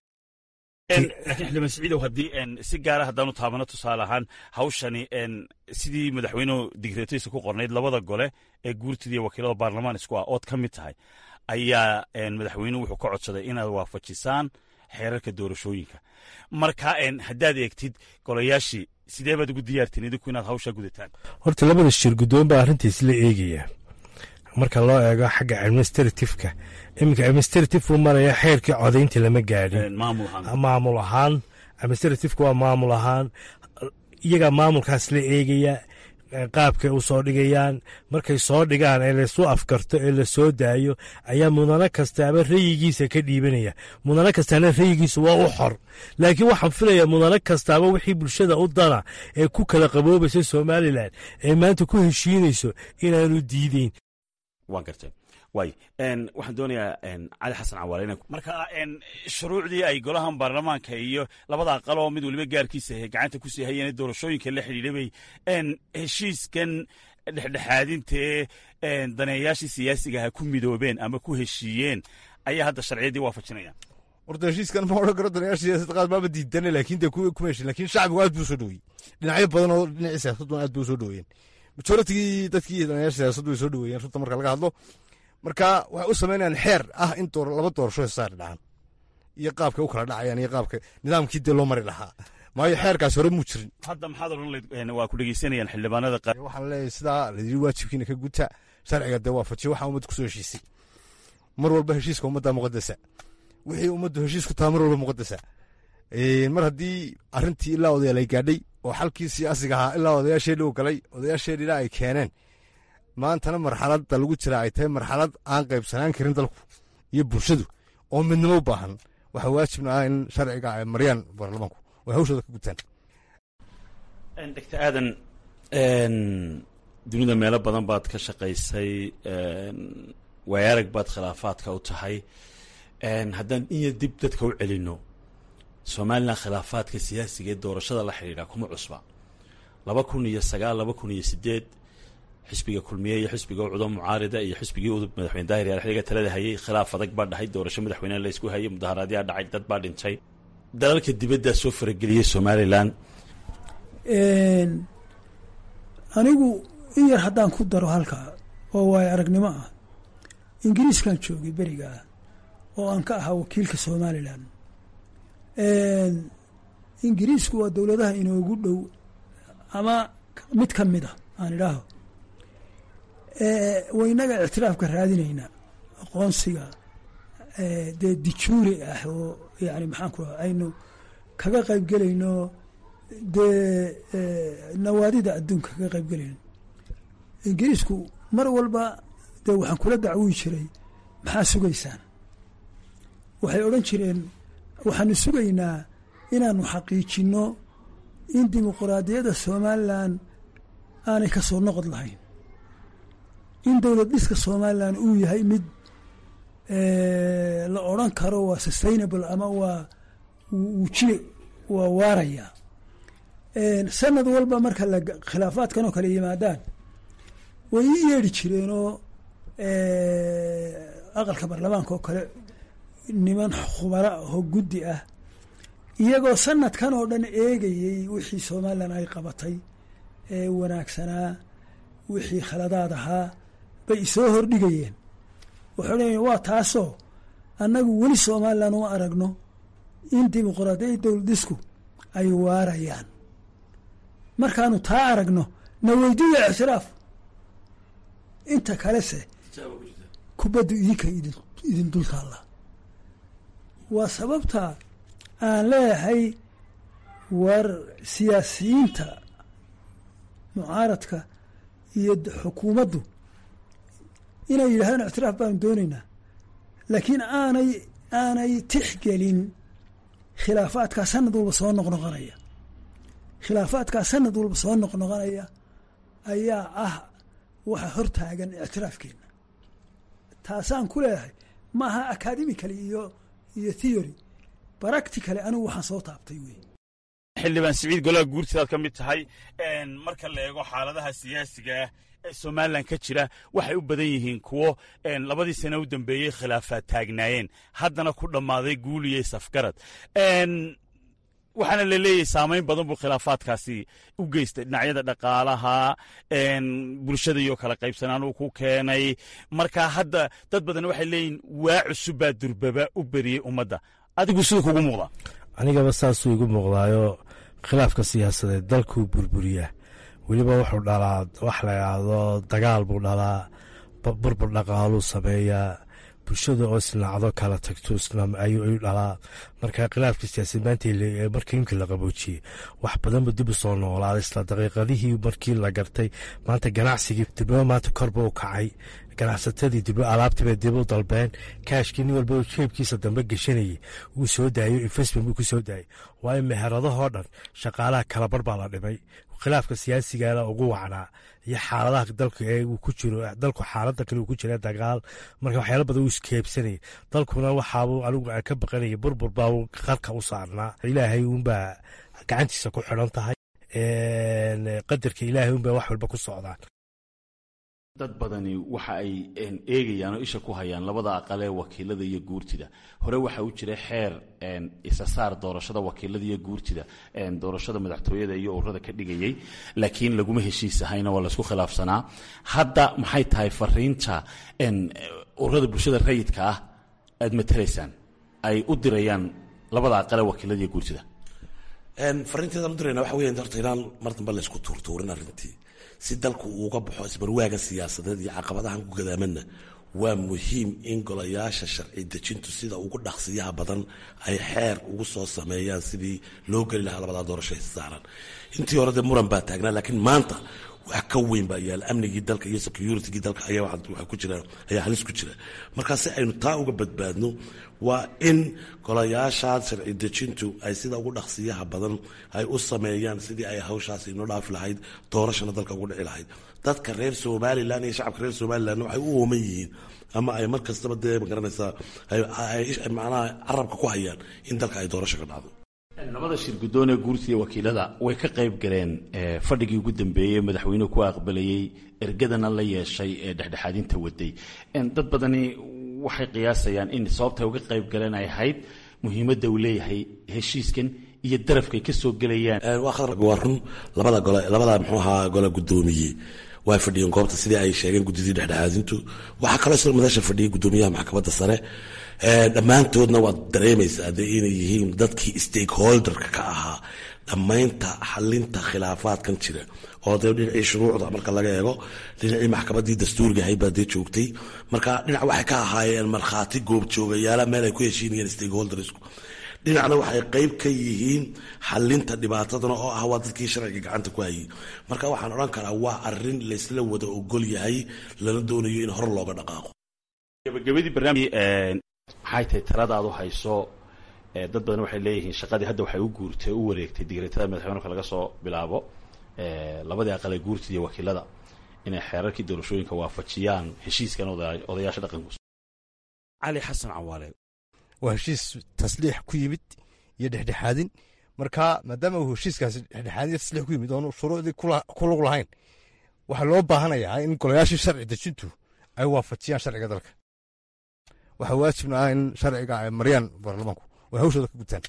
laakiin xildhibaan siciidow haddii si gaara haddaanu taabano tusaale ahaan hawshani sidii madaxweynuhu digreetadiisa ku qornayd labada gole ee guurtida iyo wakiilada baarlamaan isku ah ood ka mid tahay ayaa madaxweynuhu wuxuu ka codsaday inaad waafajisaan xeerarka doorashooyinka marka haddaad eegtid golayaashii sidee baad ugu diyaartiin idinku inaad hawshaa gudataan horta labada shir guddoon baa arrintiis la eegaya marka loo eego xagga administratifeka iminka administrative uu maraya xeerkii codaynta lama gaadhin maamul ahaan administratifeka waa maamul ahaan iyagaa maamulkaas la eegaya qaabkay u soo dhigayaan markay soo dhigaan ee laysu afkarto ee la soo daayo ayaa mudano kastaaba rayigiisa ka dhiibanaya mudano kastaana rayigiisa waa u xor laakiin waxaan filayaa mudano kastaaba wixii bulshada u dana ee ku kala qaboobaysa somalilan ee maanta ku heshiinayso inaanu diideyn waan gartay waay waxaan doonayaa cali xasan cawaale ina marka shuruucdii ay golahan baarlamaanka iyo labada aqal oo mid waliba gaarkiisa gacanta ku sii hayeen doorashooyinka la xidhiidhay bay heshiiskan dhexdhexaadintae daneeyaashii siyaasiga ha ku midoobeen ama ku heshiiyeen ayaa hadda sharciyaddii waafajinaya horta heshiiskan ma odhan karo daneeyaasha siyaasadda qaar maaba diidane laakiin dee kuma heshin laakiin shacbigu aad buu soo dhoweeyey dhinacyo badan oo dhinacii siyaasadduna aad buu soo dhoweeyeen majoritigii dadkii daneeyaasha siyaasaddu way soo dhoweeyeen runta marka laga hadlo marka waxay u samaynayaan xeer ah in laba doorasho saari dhacan iyo qaabkay u kala dhacayaan iyo qaabka nidaamkii dee loo mari lahaa maayo xeerkaas hore muu jirin hadda maxaad odhan layd waa ku dhegeysanayaan xildhibaanada qaar waxaan leeyahay sidaa layidhi waajibkiina ka guta sharciga dee waafajiya waxaa ummadda kusoo heshiisay mar walba heshiiska ummadda muqadasa wixii ummaddu heshiis ku taha mar walba muqadasa mar haddii arrintii ilaa odayaal ay gaadhay oo xalkii siyaasiga ahaa ilaa odayaasheedhi u galay odayaasheedhina ay keeneen maantana marxaladda lagu jira ay tahay marxalad aan qaybsanaan karin dalku iyo bulshadu oo midnimo u baahan waxaa waajibna ah in sharciga ay mariyaan baarlamaanku oo hawshooda ka gutaan dogtor aadan dunida meelo badan baad ka shaqaysay waayarag baad khilaafaadka u tahay haddaan inya dib dadka u celinno somalilan khilaafaadka siyaasiga ee doorashada la xidhiidha kuma cusba laba kun iyo sagaal laba kun iyo sideed xisbiga kulmiye iyo xisbiga ucudo mucaarida iyo xisbigii udub madaxweyne daahir yaal xiliga talada hayay khilaaf adag baa dhahay doorasho madaxweyneha la isku hayay mudaharaadyaa dhacay dad baa dhintay dalalka dibaddaa soo farageliyey somalilan anigu in yar haddaan ku daro halkaa oo waayo aragnimo ah ingiriiskan joogay berigaa oo aan ka ahaa wakiilka somalilan ingiriisku waa dowladaha inoogu dhow ama mid ka mid a aan idhaaho waynaga ictiraafka raadinayna aqoonsiga dee dijuuri ah oo yani maxaan ku raha aynu kaga qayb gelayno dee nawaadida adduunka kaga qayb gelayno ingiriisku mar walba dee waxaan kula dacwii jiray maxaa sugaysaan waxay odhan jireen waxaanu sugaynaa inaanu xaqiijinno in dimuquraadiyadda somalilan aanay ka soo noqod lahayn in dowlad dhiska somalilan uu yahay mid la odran karo waa sustainable ama waa wuu jire waa waaraya sanad walba marka la khilaafaadkan oo kale yimaadaan way ii yeedhi jireenoo aqalka baarlamaanka oo kale niman khubara oo guddi ah iyagoo sanadkan oo dhan eegayey wixii somalilan ay qabatay ee wanaagsanaa wixii khaladaad ahaa bay isoo hordhigayeen waxay odhanayeen waa taasoo annagu weli somalilan uma aragno in dimuqraadiyadda dowladisku ay waarayaan markaanu taa aragno na weydiiya ictiraaf inta kalese kubaddu idinka idin dul taalla waa sababta aan leeyahay war siyaasiyiinta mucaaradka iyo xukuumaddu inay yidhahdaan ictiraaf baanu doonaynaa laakiin aanay aanay tixgelin khilaafaadkaa sanad walba soo noqnoqonaya khilaafaadkaa sanad walba soo noqnoqonaya ayaa ah waxa hortaagan ictiraafkeena taasaan ku leeyahay ma aha academically iyo iyo theory practically anigu waxaan soo taabtay wey xildhibaan siciid golaha guurtidaad ka mid tahay marka la eego xaaladaha siyaasiga ah ee somalilan ka jira waxay u badan yihiin kuwo labadii sane u dambeeyey khilaafaad taagnaayeen haddana ku dhammaaday guuliyey safgarad waxaana la leeyahay saamayn badan buu khilaafaadkaasi u geystay dhinacyada dhaqaalaha bulshada iyo kala qaybsanaan uu ku keenay marka hadda dad badan waxay leeyihin waa cusubbaa durbaba u beriyey ummadda adigu siduu kugu muuqdaa anigaba saasuu igu muuqdaayo khilaafka siyaasadeed dalkuu burburiyaa weliba wuxuu dhalaa wax la idhaahdo dagaal buu dhalaa burbur dhaqaaluu sameeyaa bulshada oo isnaacdo kala tagto ayuu dhalaa marka khilaafka siyaasadeed maanta markii imkii la qaboojiyey wax badanba dib u soo noolaaday isla daqiiqadihii markii la gartay maanta ganacsigii dibnimo maanta korba u kacay ganacsatadii dib alaabtiibay dib u dalbeen kaashkii nin walba jeebkiisa dambe geshanayay wuu soo daayo investment buu ku soo daayay waayo meheradahoo dhan shaqaalaha kalabar baa la dhimay khilaafka siyaasigana ugu wacnaa iyo xaaladaha dalka ee uu ku jiro dalku xaaladda kale uu ku jira dagaal marka waxyaala badan uu iskeebsanayay dalkuna waxaabuu anigu aan ka baqanayay burbur baa qarka u saarnaa ilaahay uunbaa gacantiisa ku xidhan tahay qadarka ilaahay uunbaa wax walba ku socdaan dad badani waxa ay eegayaan oo isha ku hayaan labada aqal ee wakiilada iyo guurtida hore waxa u jira xeer isasaar doorashada wakiilada iyo guurtida doorashada madaxtooyada iyo ururada ka dhigayay laakiin laguma heshiis ahayna waa laysku khilaafsanaa hadda maxay tahay fariinta ururada bulshada rayidka ah aad matalaysaan ay u dirayaan labada aqal ee wakiilada iyo guurtida fariinteedaan u dirayna waxa weya horta inaan mar dambe laysku tuurtuurin arrintii si dalku uuga baxo isbarwaaga siyaasadeed iyo caqabadahan ku gadaamanna waa muhiim in golayaasha sharci dejintu sida ugu dhaqsiyaha badan ay xeer ugu soo sameeyaan sidii loo geli lahaa labadaa doorasho saaran intii hore dee muran baa taagnaa laakiin maanta wax ka weyn baa yaala amnigii dalka iyo securitygii dalka ayaa waxa ku jira ayaa halis ku jira marka si aynu taa uga badbaadno waa in golayaasha sharci dejintu ay sida ugu dhaqsiyaha badan ay u sameeyaan sidii ay hawshaas inoo dhaafi lahayd doorashana dalka ugu dhici lahayd dadka reer somalilan iyo shacabka reer somalilanna waxay u ooman yihiin ama ay mar kastaba dee magaranaysaa macnaha carabka ku hayaan in dalka ay doorasho ka dhacdo labada shir guddoon ee guurtida wakiilada way ka qayb galeen fadhigii ugu dambeeyey madaxweynuhu ku aqbalayey ergadana la yeeshay ee dhexdhexaadinta waday dad badani waxay qiyaasayaan in sababta uga qayb galeen ay ahayd muhiimadda uu leeyahay heshiiskan iyo darafkay ka soo gelayaan waa run labada gole labada muxuu ahaa gole guddoomiye way fadhiyeen goobta sidii ay sheegeen guddidii dhexdhexaadintu waxaa kaloo isla madasha fadhiyay guddoomiyaha maxkamadda sare dhammaantoodna waad dareemaysaa dee inay yihiin dadkii stakeholderka ka ahaa dhammaynta xalinta khilaafaadkan jira oo dee dhinacii shuruucda marka laga eego dhinacii maxkamaddii dastuuriga ahayd baa dee joogtay marka dhinac waxay ka ahaayeen markhaati goobjoogayaala meel ay ku heshiinayeen stakeholdersku dhinacna waxay qeyb ka yihiin xalinta dhibaatadana oo ah waa dadkii sharciga gacanta ku hayay marka waxaan odhan karaa waa arin laysla wada ogol yahay lana doonayo in hor looga dhaqaaqo gabagabadii barnaamij maxay tahay taladaad u hayso dad badan waxay leeyihiin shaqadii hadda waxay u guurtay u wareegtay digreetada madaxweyneka laga soo bilaabo labadii aqal ee guurtida iyo wakiilada inay xeerarkii doorashooyinka waafajiyaan heshiiskan odayaasha dhaqanku cali xasan cawaale waa heshiis tasliix ku yimid iyo dhexdhexaadin marka maadaama uu heshiiskaasi dhexdhexaadin iyo tasliix ku yimid oonu shuruucdii ku lug lahayn waxaa loo baahanayaa in golayaashii sharci dejintu ay waafajiyaan sharciga dalka waxaa waajibna ah in sharciga ay mariyaan baarlamaanku oo hawshooda ka gutaan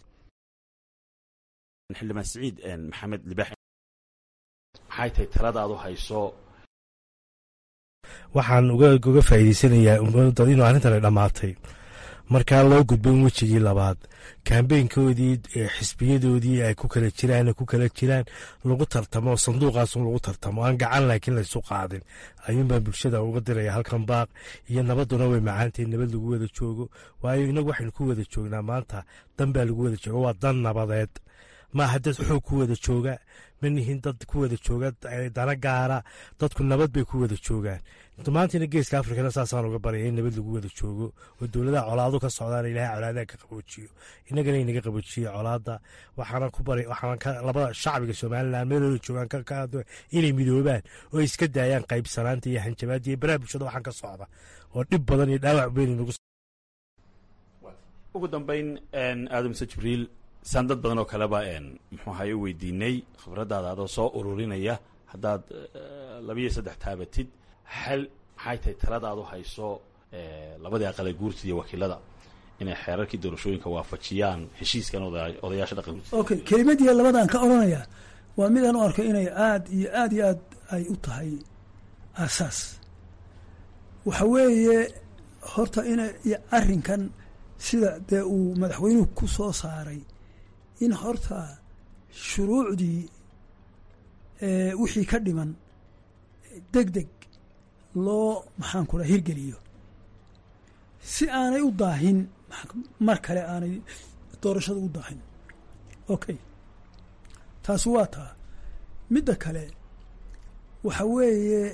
xildhibaan siciid maxamed libax maxay tahay taladaad u hayso waxaan uga faa'iideysanayaa inuu arrintan ay dhammaatay markaa loo gudbo in wejigii labaad kambeynkoodii xisbiyadoodii ay ku kala jiraan ku kala jiraan lagu tartamo sanduuqaasun lagu tartamo aan gacan laakiin laysu qaadin ayuunbaa bulshada uga diraya halkan baaq iyo nabaduna way macaantahay nabad lagu wada joogo waayo inagu waxaynu ku wada joognaa maanta dan baa lagu wada jooga waa dan nabadeed maaha dad xoog ku wada jooga ma nihin dad ku wada jooga dana gaara dadku nabad bay ku wada joogaan maantina geeska afrikana saasaan uga baraya in nabad lagu wada joogo oo dowladaha colaado ka socdaan ilahay colaadaha ka qaboojiyo inagana inaga qaboojiye colaada waxaana ku bari waxaana labada shacbiga somalilan meelooda joogaan ka inay midoobaan oo ay iska daayaan qaybsanaanta iyo hanjabaada iyo baraha bulshada waxaan ka socda oo dhib badan iyo dhaawac weyn nagu ugu dambeyn aadamse jibriil saan dad badan oo kaleba muxuu ahay u weydiinay khibradaada adoo soo ururinaya haddaad labiyo saddex taabatid xal maxay tahay taladaadu hayso labadii aqale guurtida iyo wakiilada inay xeerarkii doorashooyinka waafajiyaan heshiiskan odayaasha dhaqan okay kelimadii labadan ka odhanayaa waa midaan u arko inay aad iyo aad iyo aad ay u tahay aasaas waxa weeye horta ina arrinkan sida dee uu madaxweynuhu ku soo saaray in horta shuruucdii wixii ka dhiman deg deg loo maxaan ku dhaha hirgeliyo si aanay u daahin mar kale aanay doorashada u daahin okay taasi waa taa midda kale waxa weeye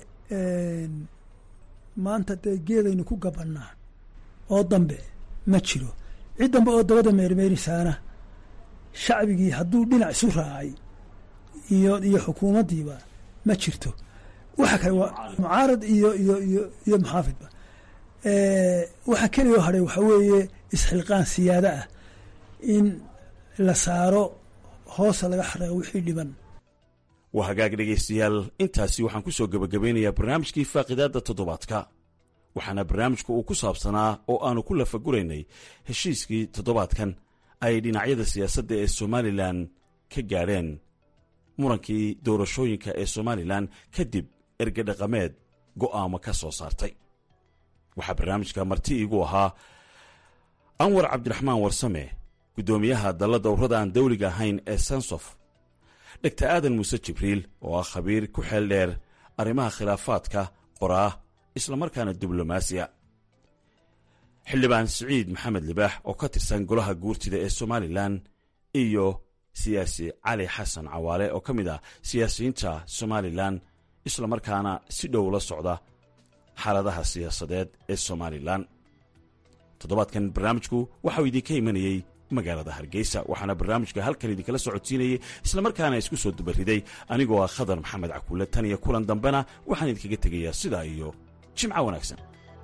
maanta dee geedaynu ku gabannaa oo dambe ma jiro cid dambe oo dabada meermeerisaana shacbigii hadduu dhinac isu raacay iyo iyo xukuumaddiiba ma jirto waxa kale waa mucaarad iyo iyo iyo iyo muxaafidba waxa keliyo hadhay waxaa weeye isxilqaan siyaado ah in la saaro hoosa laga xareeqo wixii dhiban waa hagaag dhegaystayaal intaasi waxaan ku soo gebagabeynayaa barnaamijkii faaqidaadda toddobaadka waxaana barnaamijku uu ku saabsanaa oo aanu ku lafaguraynay heshiiskii toddobaadkan ay dhinacyada siyaasadda ee somalilan ka gaadheen murankii doorashooyinka ee somalilan kadib ergadhaqameed go'aamo ka soo saartay waxaa barnaamijka marti iigu ahaa anwar cabdiraxmaan warsame guddoomiyaha dalla dowrada aan dawliga ahayn ee sansof dhegta aadan muuse jibriil oo ah khabiir ku xeel dheer arrimaha khilaafaadka qoraa islamarkaana diblomaasiya xildhibaan siciid maxamed libaax oo ka tirsan golaha guurtida ee somalilan iyo siyaasi cali xasan cawaale oo ka mid ah siyaasiyiinta somalilan islamarkaana si dhow la socda xaaladaha siyaasadeed ee somalilan toddobaadkan barnaamijku waxauu idinka imanayey magaalada hargeysa waxaana barnaamijka halkan idinkala socodsiinayay islamarkaana isku soo dubariday anigoo ah khadar maxamed cakuule tan iyo kulan dambena waxaan idinkaga tegayaa sidaa iyo jimco wanaagsan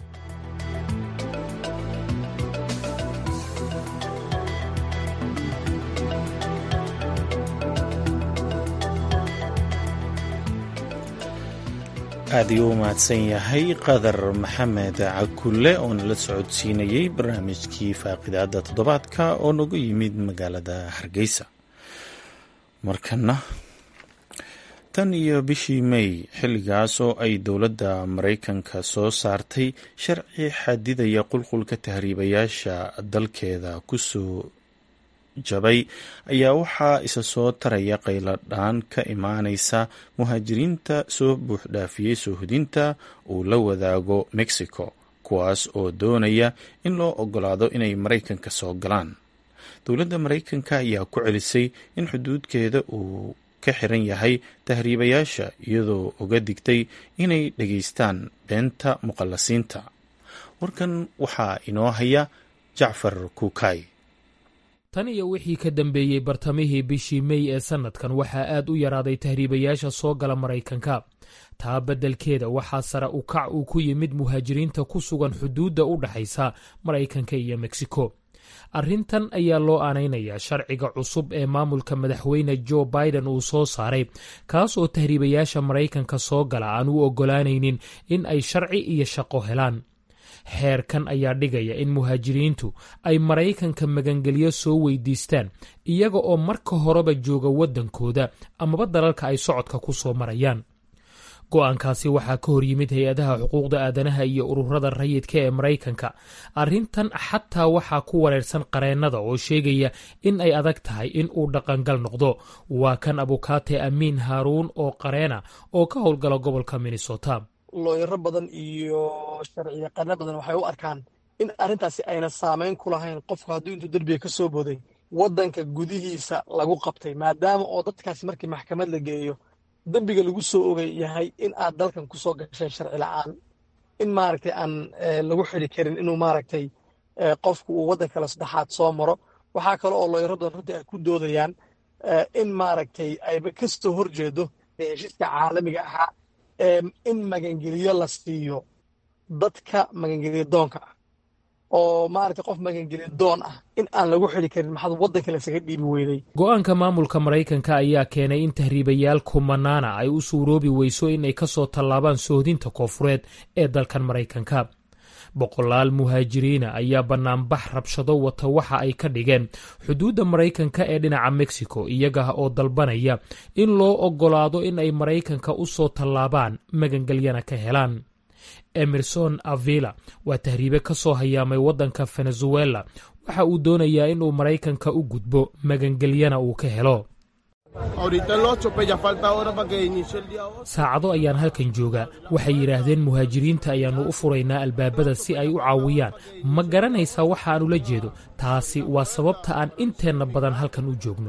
aad ayuu u mahadsan yahay qadar maxamed cakulle oo nala socodsiinayey barnaamijkii faaqidaadda toddobaadka oo nagu yimid magaalada hargeysa markana tan iyo bishii may xilligaas oo ay dowladda maraykanka soo saartay sharci xadidaya qulqulka tahriibayaasha dalkeeda kusoo jabay ayaa waxaa isa soo taraya qayladhaan ka imaanaysa muhaajiriinta soo buuxdhaafiyey soohodinta uu la wadaago mexico kuwaas oo doonaya in loo ogolaado inay maraykanka soo galaan dowladda maraykanka ayaa ku celisay in xuduudkeeda uu ka xiran yahay tahriibayaasha iyadoo uga digtay inay dhegaystaan beenta muqallasiinta warkan waxaa inoo haya jacfar kuukay tan iyo wixii ka dambeeyey bartamihii bishii mey ee sannadkan waxaa aad u yaraaday tahriibayaasha soo gala maraykanka taa beddelkeeda waxaa sare u kac uu ku yimid muhaajiriinta ku sugan xuduudda u dhaxaysa maraykanka iyo meksiko arrintan ayaa loo aanaynayaa sharciga cusub ee maamulka madaxweyne jo biden uu soo saaray kaas oo tahriibayaasha maraykanka soo gala aan u oggolaanaynin in ay sharci iyo shaqo helaan xeerkan ayaa dhigaya in muhaajiriintu ay maraykanka magangelyo soo weydiistaan iyaga oo marka horeba jooga waddankooda amaba dalalka ay socodka ku soo marayaan go-aankaasi waxaa ka hor yimid hay-adaha xuquuqda aadanaha iyo ururada rayidka ee maraykanka arrintan xataa waxaa ku wareersan qareennada oo sheegaya in ay adag tahay in uu dhaqangal noqdo waa kan abukaate amiin haaruun oo qareena oo ka howlgala gobolka minnesota looyaro badan iyo sharciyaqaano badan waxay u arkaan in arrintaasi ayna saameyn ku lahayn qofku hadduu intuu derbiga ka soo booday waddanka gudihiisa lagu qabtay maadaama oo dadkaasi markii maxkamad la geeyo dembiga lagu soo ogay yahay in aad dalkan ku soo gasheen sharci la-aan in maaragtay aan lagu xidi karin inuu maaragtay qofku uu waddan kale saddexaad soo maro waxaa kale oo looyaro badan runtii ay ku doodayaan in maaragtay ayba kastoo horjeedo heshiiska caalamiga ahaa in magangeliyo la siiyo dadka magangeliyo doonka ah oo maaragtay qof magangeliyo doon ah in aan lagu xidi karin maxaad waddanka lasaga dhiibi weyday go-aanka maamulka maraykanka ayaa keenay in tahriibayaal kumanaana ay u suuroobi weyso inay ka soo tallaabaan sohdinta koofureed ee dalkan maraykanka boqolaal muhaajiriina ayaa bannaanbax rabshado wata waxa ay ka dhigeen xuduudda maraykanka ee dhinaca mexico iyaga oo dalbanaya in loo oggolaado in ay maraykanka u soo tallaabaan magangelyana ka helaan emerson avila waa tahriibe ka soo hayaamay waddanka venezuela waxa uu doonayaa inuu maraykanka u gudbo magangelyana uu ka helo saacado ayaan halkan joogaa waxay yidhaahdeen muhaajiriinta ayaannu u furaynaa albaabada si ay u caawiyaan ma garanaysaa waxa aan ula jeedo taasi waa sababta aan inteenna badan halkan u joogno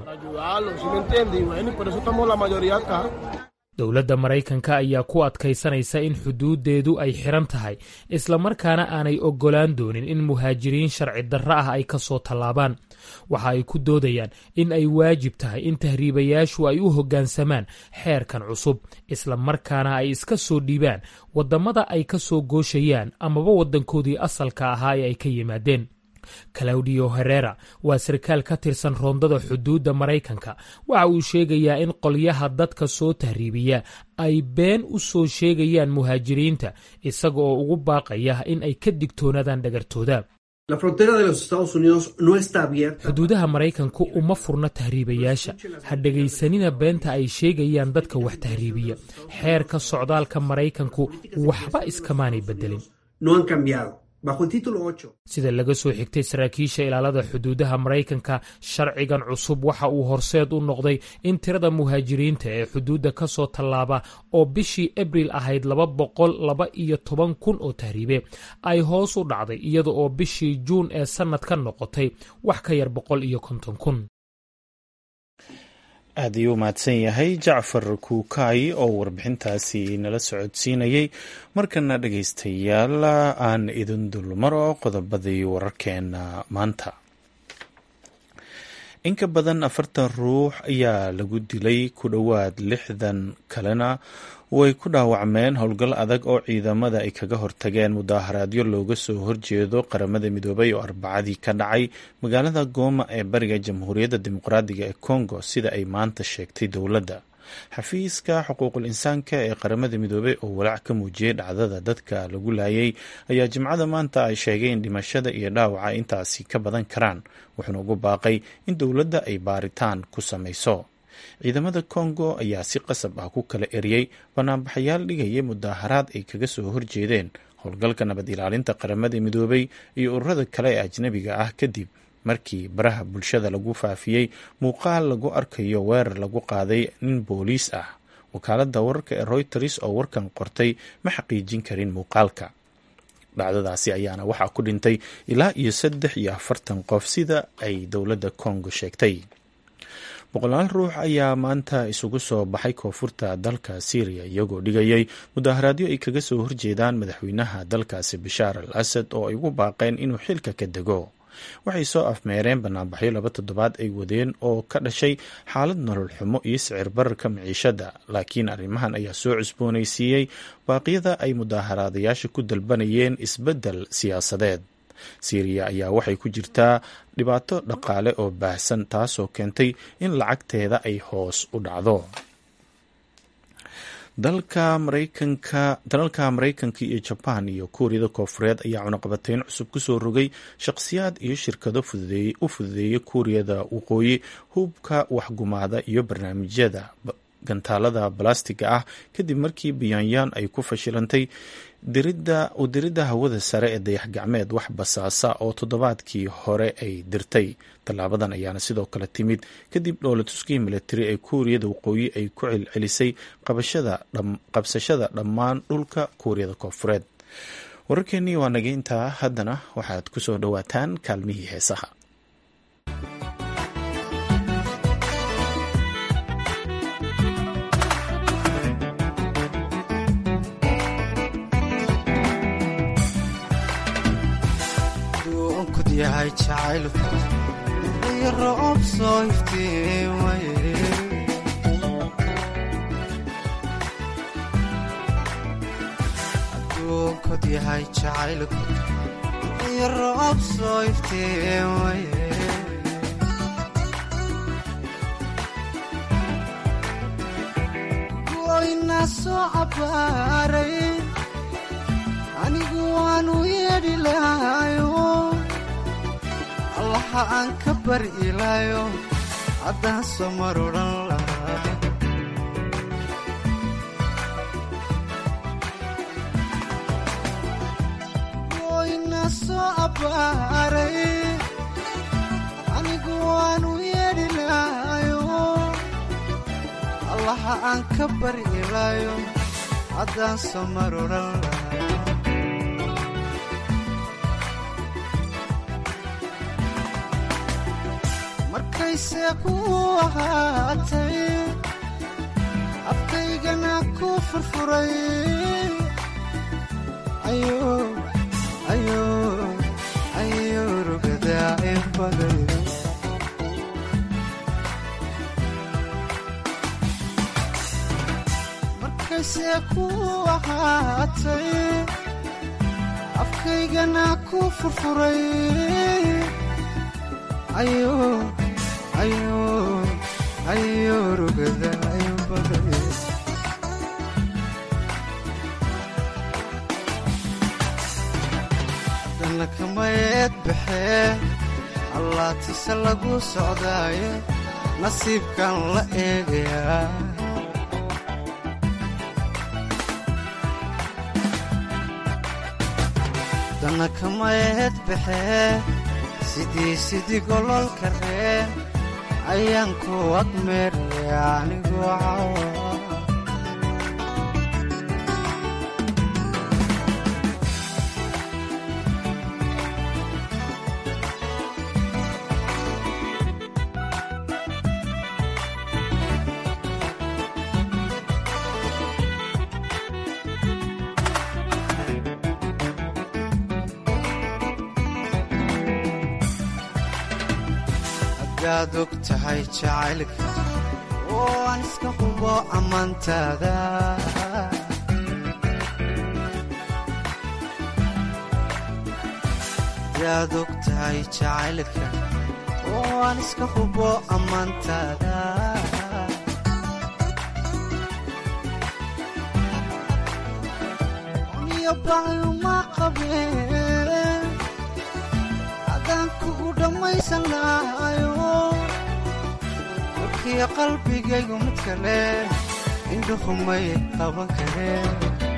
dowladda maraykanka ayaa ku adkaysanaysa in xuduuddeedu ay xiran tahay islamarkaana aanay oggolaan doonin in muhaajiriin sharci darro ah ay ka soo tallaabaan waxa ay ku doodayaan in ay waajib tahay in tahriibayaashu ay u hoggaansamaan xeerkan cusub islamarkaana ay iska soo dhiibaan waddamada ay ka soo gooshayaan amaba waddankoodii asalka ahaa ee ay ka yimaadeen claudio herera waa sarkaal ka tirsan roondada xuduudda maraykanka waxa uu sheegayaa in qolyaha dadka soo tahriibiya ay been u soo sheegayaan muhaajiriinta isaga oo ugu baaqaya in ay ka digtoonaadaan dhagartooda xuduudaha maraykanku uma furna tahriibayaasha ha dhegaysanina beenta ay sheegayaan dadka wax tahriibiya xeerka socdaalka maraykanku waxba iskamaanay beddelin sida laga soo xigtay saraakiisha ilaalada xuduudaha maraykanka sharcigan cusub waxa uu horseed u noqday in tirada muhaajiriinta ee xuduudda ka soo tallaaba oo bishii abril ahayd laba boqol laba iyo toban kun oo tahriibe ay hoos u dhacday iyada oo bishii juun ee sannadka noqotay wax ka yar boqol iyo konton kun aad ayuu mahadsan yahay jacfar kuukaay oo warbixintaasi nala socodsiinayay markana dhegaystayaal aan idin dulmaro qodobadii wararkeena maanta in ka badan afartan ruux ayaa lagu dilay ku dhowaad lixdan kalena way ku dhaawacmeen howlgal adag oo ciidamada ay kaga hortageen mudaaharaadyo looga soo horjeedo qaramada midoobay oo arbacadii ka dhacay magaalada gooma ee bariga jamhuuriyadda dimuqraadiga ee congo sida ay maanta sheegtay dowladda xafiiska xuquuqul insaanka ee qaramada midoobey oo walaac ka muujiyey dhacdada dadka lagu laayay ayaa jimcada maanta ay sheegay in dhimashada iyo dhaawaca intaasi ka badan karaan wuxuuna ugu baaqay in dowladda ay baaritaan ku samayso ciidamada congo ayaa si qasab ah ku kala eriyey banaanbaxayaal dhigaya mudaaharaad ay kaga soo horjeedeen howlgalka nabad ilaalinta qaramada midoobay iyo ururada kale ee ajnabiga ah kadib markii baraha bulshada lagu faafiyey muuqaal lagu arkayo weerar lagu qaaday nin booliis ah wakaaladda wararka ee royters oo warkan qortay ma xaqiijin karin muuqaalka dhacdadaasi ayaana waxaa ku dhintay ilaa iyo saddex iyo afartan qof sida ay dowladda congo sheegtay boqolaal ruux ayaa maanta isugu soo baxay koonfurta dalka syriya iyagoo dhigayay mudaaharaadyo ay kaga soo horjeedaan madaxweynaha dalkaasi bashaar al asad oo ay ugu baaqeen inuu xilka ka dego waxay soo afmeereen banaanbaxyo laba toddobaad ay wadeen oo ka dhashay xaalad nolol xumo iyo sicir bararka miciishada laakiin arrimahan ayaa soo cusboonaysiiyey baaqyada ay mudaaharaadayaasha ku dalbanayeen isbeddel siyaasadeed siiriya ayaa waxay ku jirtaa dhibaato dhaqaale oo baahsan taasoo keentay in lacagteeda ay hoos u dhacdo dalka maraykanka dalalka maraykanka iyo jabaan iyo kuuriyada koofureed ayaa cunaqabateyn cusub kusoo rogay shaqhsiyaad iyo shirkado u fududeeyay kuuriyada waqooyi hubka waxgumaada iyo barnaamijyada gantaalada balastiga ah kadib markii pyongyang ay ku fashilantay u diridda hawada sare ee dayax gacmeed wax basaasa oo toddobaadkii hore ay dirtay tallaabadan ayaana sidoo kale timid kadib dhoolatuskii militari ee kuuriyada waqooyi ay ku celcelisay qabsashada dhammaan dhulka kuuriyada koonfureed wararkeennii waa naga intaa haddana waxaad ku soo dhowaataan kaalmihii heesaha yahay jacaylku iyo roob soo iftiimaye adduunkod yahay jacaylku iyo roob soo iftiimaye goyna soo cabbaaray anigu waanu yeedhi lahayo allaha aan ka bari ilaayo haddaan soo mar odhan lahaa goyna soo abbaaray anigu waanu yeedhi lahayo allaha aan ka bari ilaayo haddaan soo mar odhan lahaa markayse ku ahaatay afkaygana ku furfuray ayo rugadaa inbaday markayse ku ahaatay afkaygana ku furfuray ayo ayo rugada inbaday haddana kamayeed baxee allaatise lagu socdaaye nasiibkan la eegayaa haddana kamayeed baxee sidii sidii gololka reen ayaan ku agmeeraya anigoo cawa hadaad og tahay jacaylka oo aan iska hubo ammaantaada hadaad og tahay jacaylka oo aan iska hubo ammaantaada niyo baayuma qabeen adaan kugu dhammaysan lahayo warkiyo qalbigaygu mid kale indhuhumay qaban kareen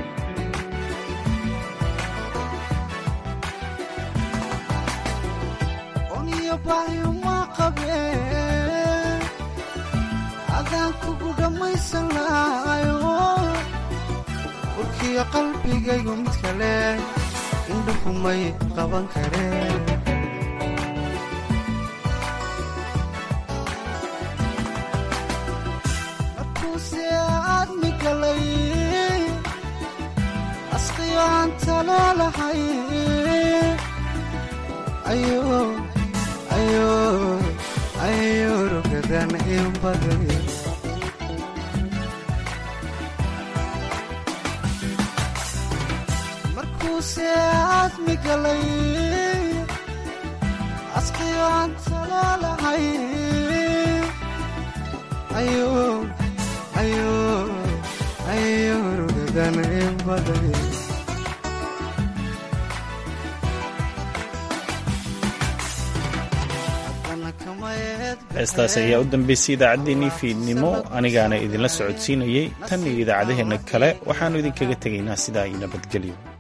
oniyo baayuma qabeen adaan kugu dhammaysan lahayo warkiyo qalbigaygu mid kale indhuhumay qaban kareen asqiyo aan taloolahay ayo rugadan inbaday markuuse aadmi galay asqiyo aan taloolahay ayo rugadan inbaday haddana kamayeed heestaas ayaa u dambeysay idaacaddeenii fiidnimo anigaana idinla socodsiinayey tan iyo idaacadaheenna kale waxaannu idinkaga tegaynaa sidaa iyo nabadgelyo